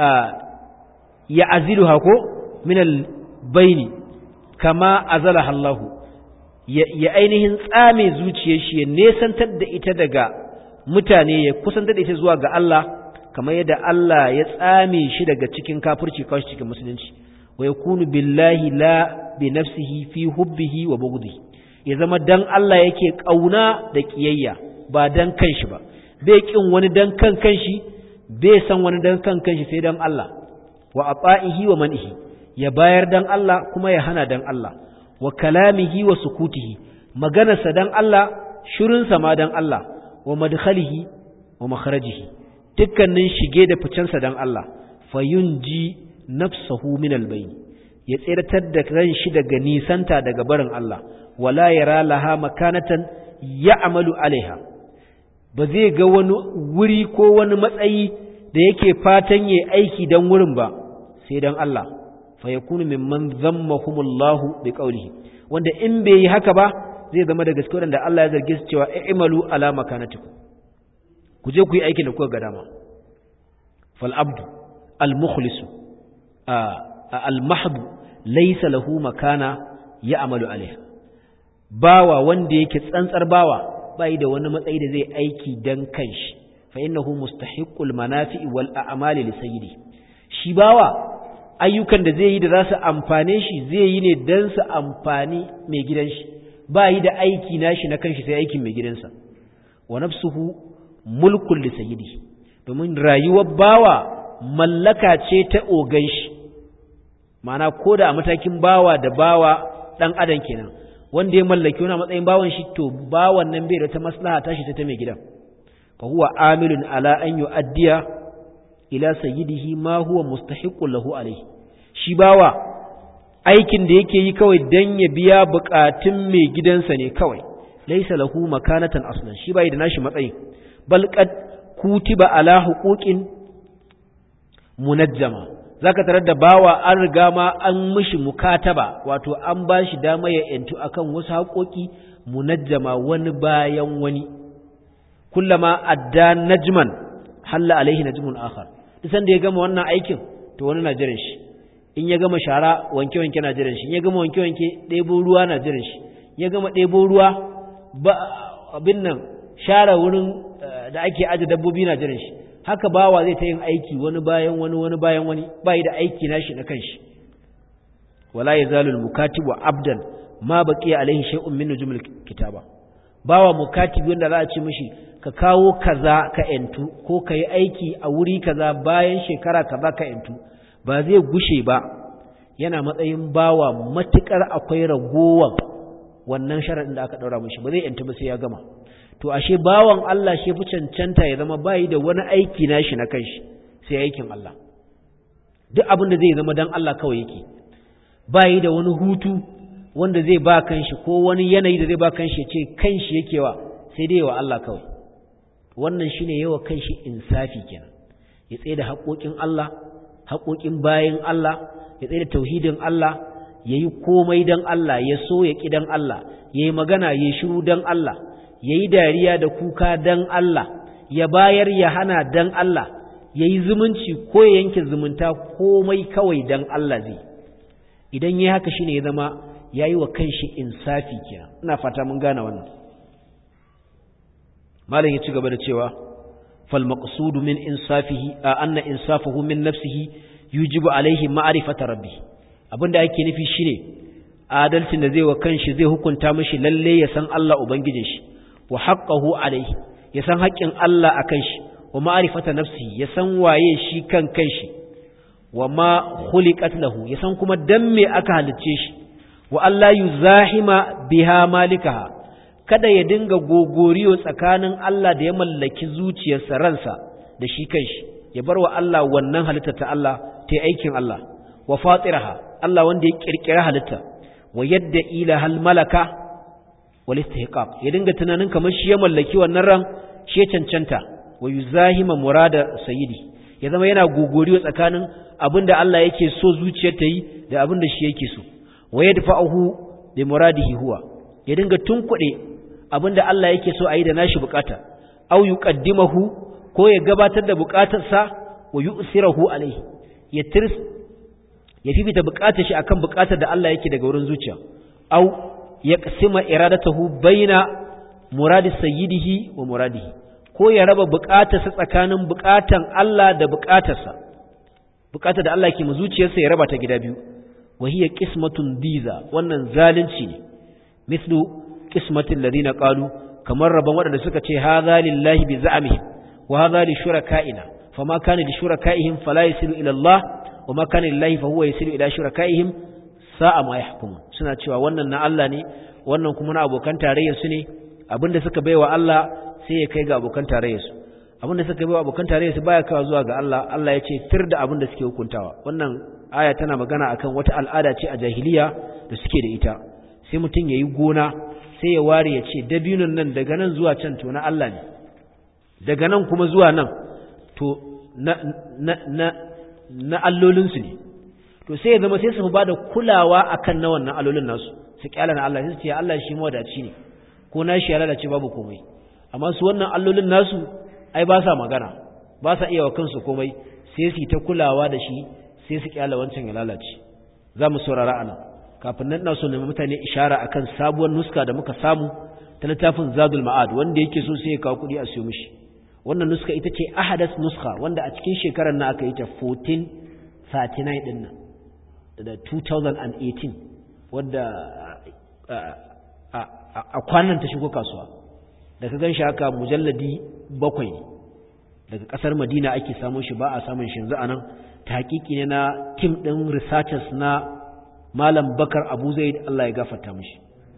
ya aziluha ko min albayni kama azalaha Allah ya ainihin tsame zuciyar shi ya nesantar da ita daga mutane ya kusantar da ita zuwa ga Allah kamar yadda Allah ya tsame shi daga cikin kafirci kawai cikin musulunci wa yakunu billahi la bi nafsihi fi hubbihi wa bughdihi ya zama dan Allah yake kauna da kiyayya ba dan kanshi ba bai kin wani dan kan kanshi bai san wani dan kan kanshi sai dan Allah wa ata'ihi wa man'ihi ya bayar dan Allah kuma ya hana dan Allah wa kalamihi wa sukutihi maganarsa dan Allah shirinsa ma dan Allah wa madkhalihi wa makharajihi dukkanin shige da ficensa dan Allah fayunji nafsahu min albayn ya tsiratar da ran shi daga nisanta daga barin Allah wala yara laha makanatan ya'malu alaiha ba zai ga wani wuri ko wani matsayi da yake fatan yayi aiki dan wurin ba sai dan Allah fa yakunu mimman zammahumullahu biqawlihi wanda in bai yi haka ba zai zama da gaske wanda Allah ya zarge su cewa i'malu ala makanatikum ku je ku yi aikin da kuka ga dama fal abdu al mukhlisu al mahdu laysa lahu makana ya'malu alaiha bawa wanda yake tsantsar bawa bai da wani matsayi da zai aiki dan kanshi fa innahu mustahiqqul manafi'i wal a'mali li sayyidi shi bawa ayyukan da zai yi da za su amfane shi zai yi ne dan su amfani mai gidan shi ba yi da aiki nashi na kanshi sai aikin mai gidansa wa nafsuhu mulkul li sayyidi domin rayuwar bawa mallaka ce ta ogan shi ma'ana ko da a matakin bawa da bawa dan adam kenan wanda ya mallaki wani matsayin bawan shi to bawan nan bai da ta maslaha tashi ta ta mai gidan fa huwa amilun ala an yu'addiya ila sayyidihi ma huwa mustahiqqun lahu alayhi shi bawa aikin da yake yi kawai dan ya biya bukatun mai gidansa ne kawai laysa lahu makanatan aslan shi bai da nashi matsayi bal qad kutiba ala huquqin munajjama zaka tarar da bawa an riga ma an mishi mukataba wato an bashi dama ya yantu akan wasu haƙoƙi munajjama wani bayan wani kullama adda najman halla alaihi najmun akhar isan da ya gama wannan aikin to wani na jiran shi in ya gama shara wanke wanke na jiran shi in ya gama wanke wanke ɗebo ruwa na jiran shi ya gama ɗebo ruwa ba abin nan share wurin da ake aje dabbobi na jiran shi haka bawa zai ta yin aiki wani bayan wani wani bayan wani bai da aiki nashi na kanshi wala yazalu al-mukatibu abdan ma baqiya alaihi shay'un min nujumil kitaba bawa mukatibi wanda za a ce mishi ka kawo kaza ka yantu ko ka yi aiki a wuri kaza bayan shekara kaza ka yantu ba zai gushe ba yana matsayin bawa matukar akwai ragowar wannan sharaɗin da aka ɗaura mishi ba zai yantu ba sai ya gama to ashe bawan Allah shi fi cancanta ya zama bayi da wani aiki nashi na kanshi sai aikin Allah duk abin da zai zama dan Allah kawai yake bayi da wani hutu wanda zai ba kanshi ko wani yanayi da zai ba kanshi ya ce kanshi yake wa sai dai wa Allah kawai wannan shine yawa kanshi insafi kenan ya tsaye da haƙoƙin Allah haƙoƙin bayin Allah ya tsaye da tauhidin Allah ya yi komai don Allah ya so ya ƙi don Allah ya yi magana ya shiru don Allah ya yi dariya da kuka don Allah ya bayar ya hana don Allah ya yi zumunci ko ya yanke zumunta komai kawai don Allah zai idan ya haka shine ya zama ya yi wa kanshi insafi kenan ina fata mun gane wannan malam ya ci gaba da cewa fal maqsudu min insafihi a anna insafahu min nafsihi yujibu alaihi ma'rifata rabbi abinda ake nufi shine adalcin da zai wa kanshi zai hukunta mishi lalle ya san Allah ubangijin shi wa haqqahu alaihi ya san haƙƙin Allah akan shi wa ma'rifata nafsihi ya san waye shi kan kanshi wa ma khuliqat lahu ya san kuma dan me aka halicce shi wa Allah yuzahima biha malikaha kada ya dinga gogoriyo tsakanin Allah da ya mallaki zuciyarsa ransa da shi kanshi ya bar wa Allah wannan halitta ta Allah ta aikin Allah wa fatiraha Allah wanda ya kirkira halitta wa yadda ila hal malaka wal istihqaq ya dinga tunanin kamar shi ya mallaki wannan ran shi ya cancanta wa yuzahima murada sayyidi ya zama yana gogoriwa tsakanin abinda Allah yake so zuciyar ta yi da abinda shi yake so wa yadfa'uhu bi muradihi huwa ya dinga tunkuɗe abinda Allah yake so a yi da nashi bukata aw yuqaddimahu ko ya gabatar da bukatarsa wa yu'sirahu alayhi ya tirs ya fifita bukatar shi akan bukatar da Allah yake daga wurin zuciya aw yaqsima iradatahu baina muradi sayyidihi wa muradihi ko ya raba bukatarsa tsakanin bukatan Allah da bukatarsa bukatar da Allah ke mu zuciyarsa ya raba ta gida biyu wa hiya qismatun biza wannan zalunci ne mislu qismatil ladina qalu kamar rabon waɗanda suka ce hadha lillahi bi za'mihim wa hadha li shuraka'ina fama kana li shuraka'ihim fala yasilu ila Allah wa ma kana lillahi fa huwa yasilu ila shuraka'ihim sa'a ma yahkumun suna cewa wannan na Allah ne wannan kuma na abokan tarayyar su ne abinda suka baiwa Allah sai ya kai ga abokan tarayyar su abinda suka baiwa abokan tarayyar su baya kawo zuwa ga Allah Allah ya ce tir da abinda suke hukuntawa wannan aya tana magana akan wata al'ada ce a jahiliya da suke da ita sai mutum yayi gona sai ya ware ya ce dabinon nan daga nan zuwa can to na Allah ne daga nan kuma zuwa nan to na na na na allolinsu ne to sai ya zama sai su ba da kulawa akan na wannan allolin nasu su kyala na Allah sai su ce Allah shi mawadaci ne ko na shi ya lalace babu komai amma su wannan allolin nasu ai ba sa magana ba sa iya wa kansu komai sai su ta kulawa da shi sai su kyala wancan ya lalace za mu saurara anan kafin nan ina so na mutane ishara akan sabuwar nuska da muka samu ta littafin Zadul Ma'ad wanda yake so sai ya kawo kuɗi a siyo mishi wannan nuska ita ce ahadas nuska wanda a cikin shekarar na aka yi ta 1439 din nan da 2018 wadda a kwanan ta shigo kasuwa da ka gan shi haka mujalladi bakwai daga kasar madina ake samun shi ba a samun shi yanzu a nan ta hakiki ne na tim ɗin researchers na malam bakar abu zaid allah ya gafarta mishi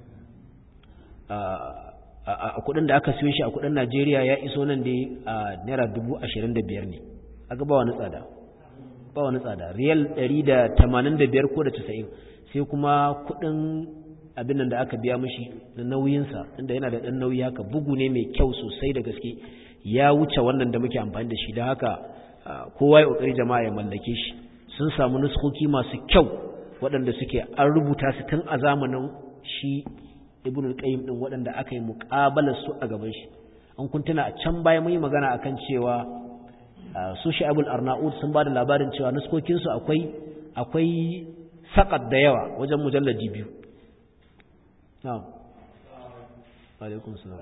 a kudin da aka siyo shi a kudin Najeriya ya iso nan dai a naira dubu ashirin da biyar ne aka ba wani tsada ba wani tsada riyal ɗari da tamanin da biyar ko da casa'in sai kuma kudin abin nan da aka biya mashi na nauyinsa inda yana da ɗan nauyi haka bugu ne mai kyau sosai da gaske ya wuce wannan da muke amfani da shi da haka kowa ya ƙoƙari jama'a ya mallake shi sun samu nuskoki masu kyau waɗanda suke an rubuta su tun a zamanin shi ibn al-qayyim din waɗanda aka yi muƙabalar su a gaban shi an kun tuna a can baya mun yi magana akan cewa su sha'abul arnaud sun ba da labarin cewa nuskokin su akwai akwai saqat da yawa wajen mujalladi biyu na'am alaikum salam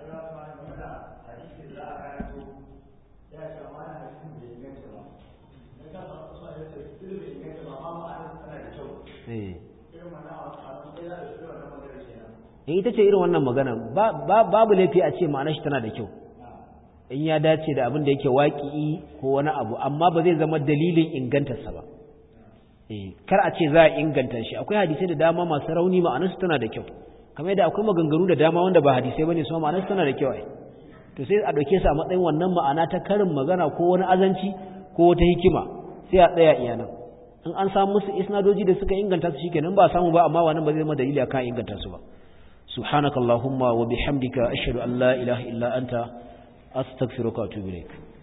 eh in ita ce irin wannan magana babu laifi a ce ma'anar shi tana da kyau in ya dace da abin da yake waƙi ko wani abu amma ba zai zama dalilin ingantarsa ba kar a ce za a inganta shi akwai hadisai da dama masu rauni ma'anar su tana da kyau kamar yadda akwai maganganu da dama wanda ba hadisai bane su ma'anar su tana da kyau ai to sai a dauke su a matsayin wannan ma'ana ta karin magana ko wani azanci ko wata hikima sai a tsaya iyanan in an samu musu isnadoji da suka inganta su shikenan ba samu ba amma wannan ba zai zama dalili akan inganta su ba سبحانك اللهم وبحمدك أشهد أن لا إله إلا أنت أستغفرك وأتوب إليك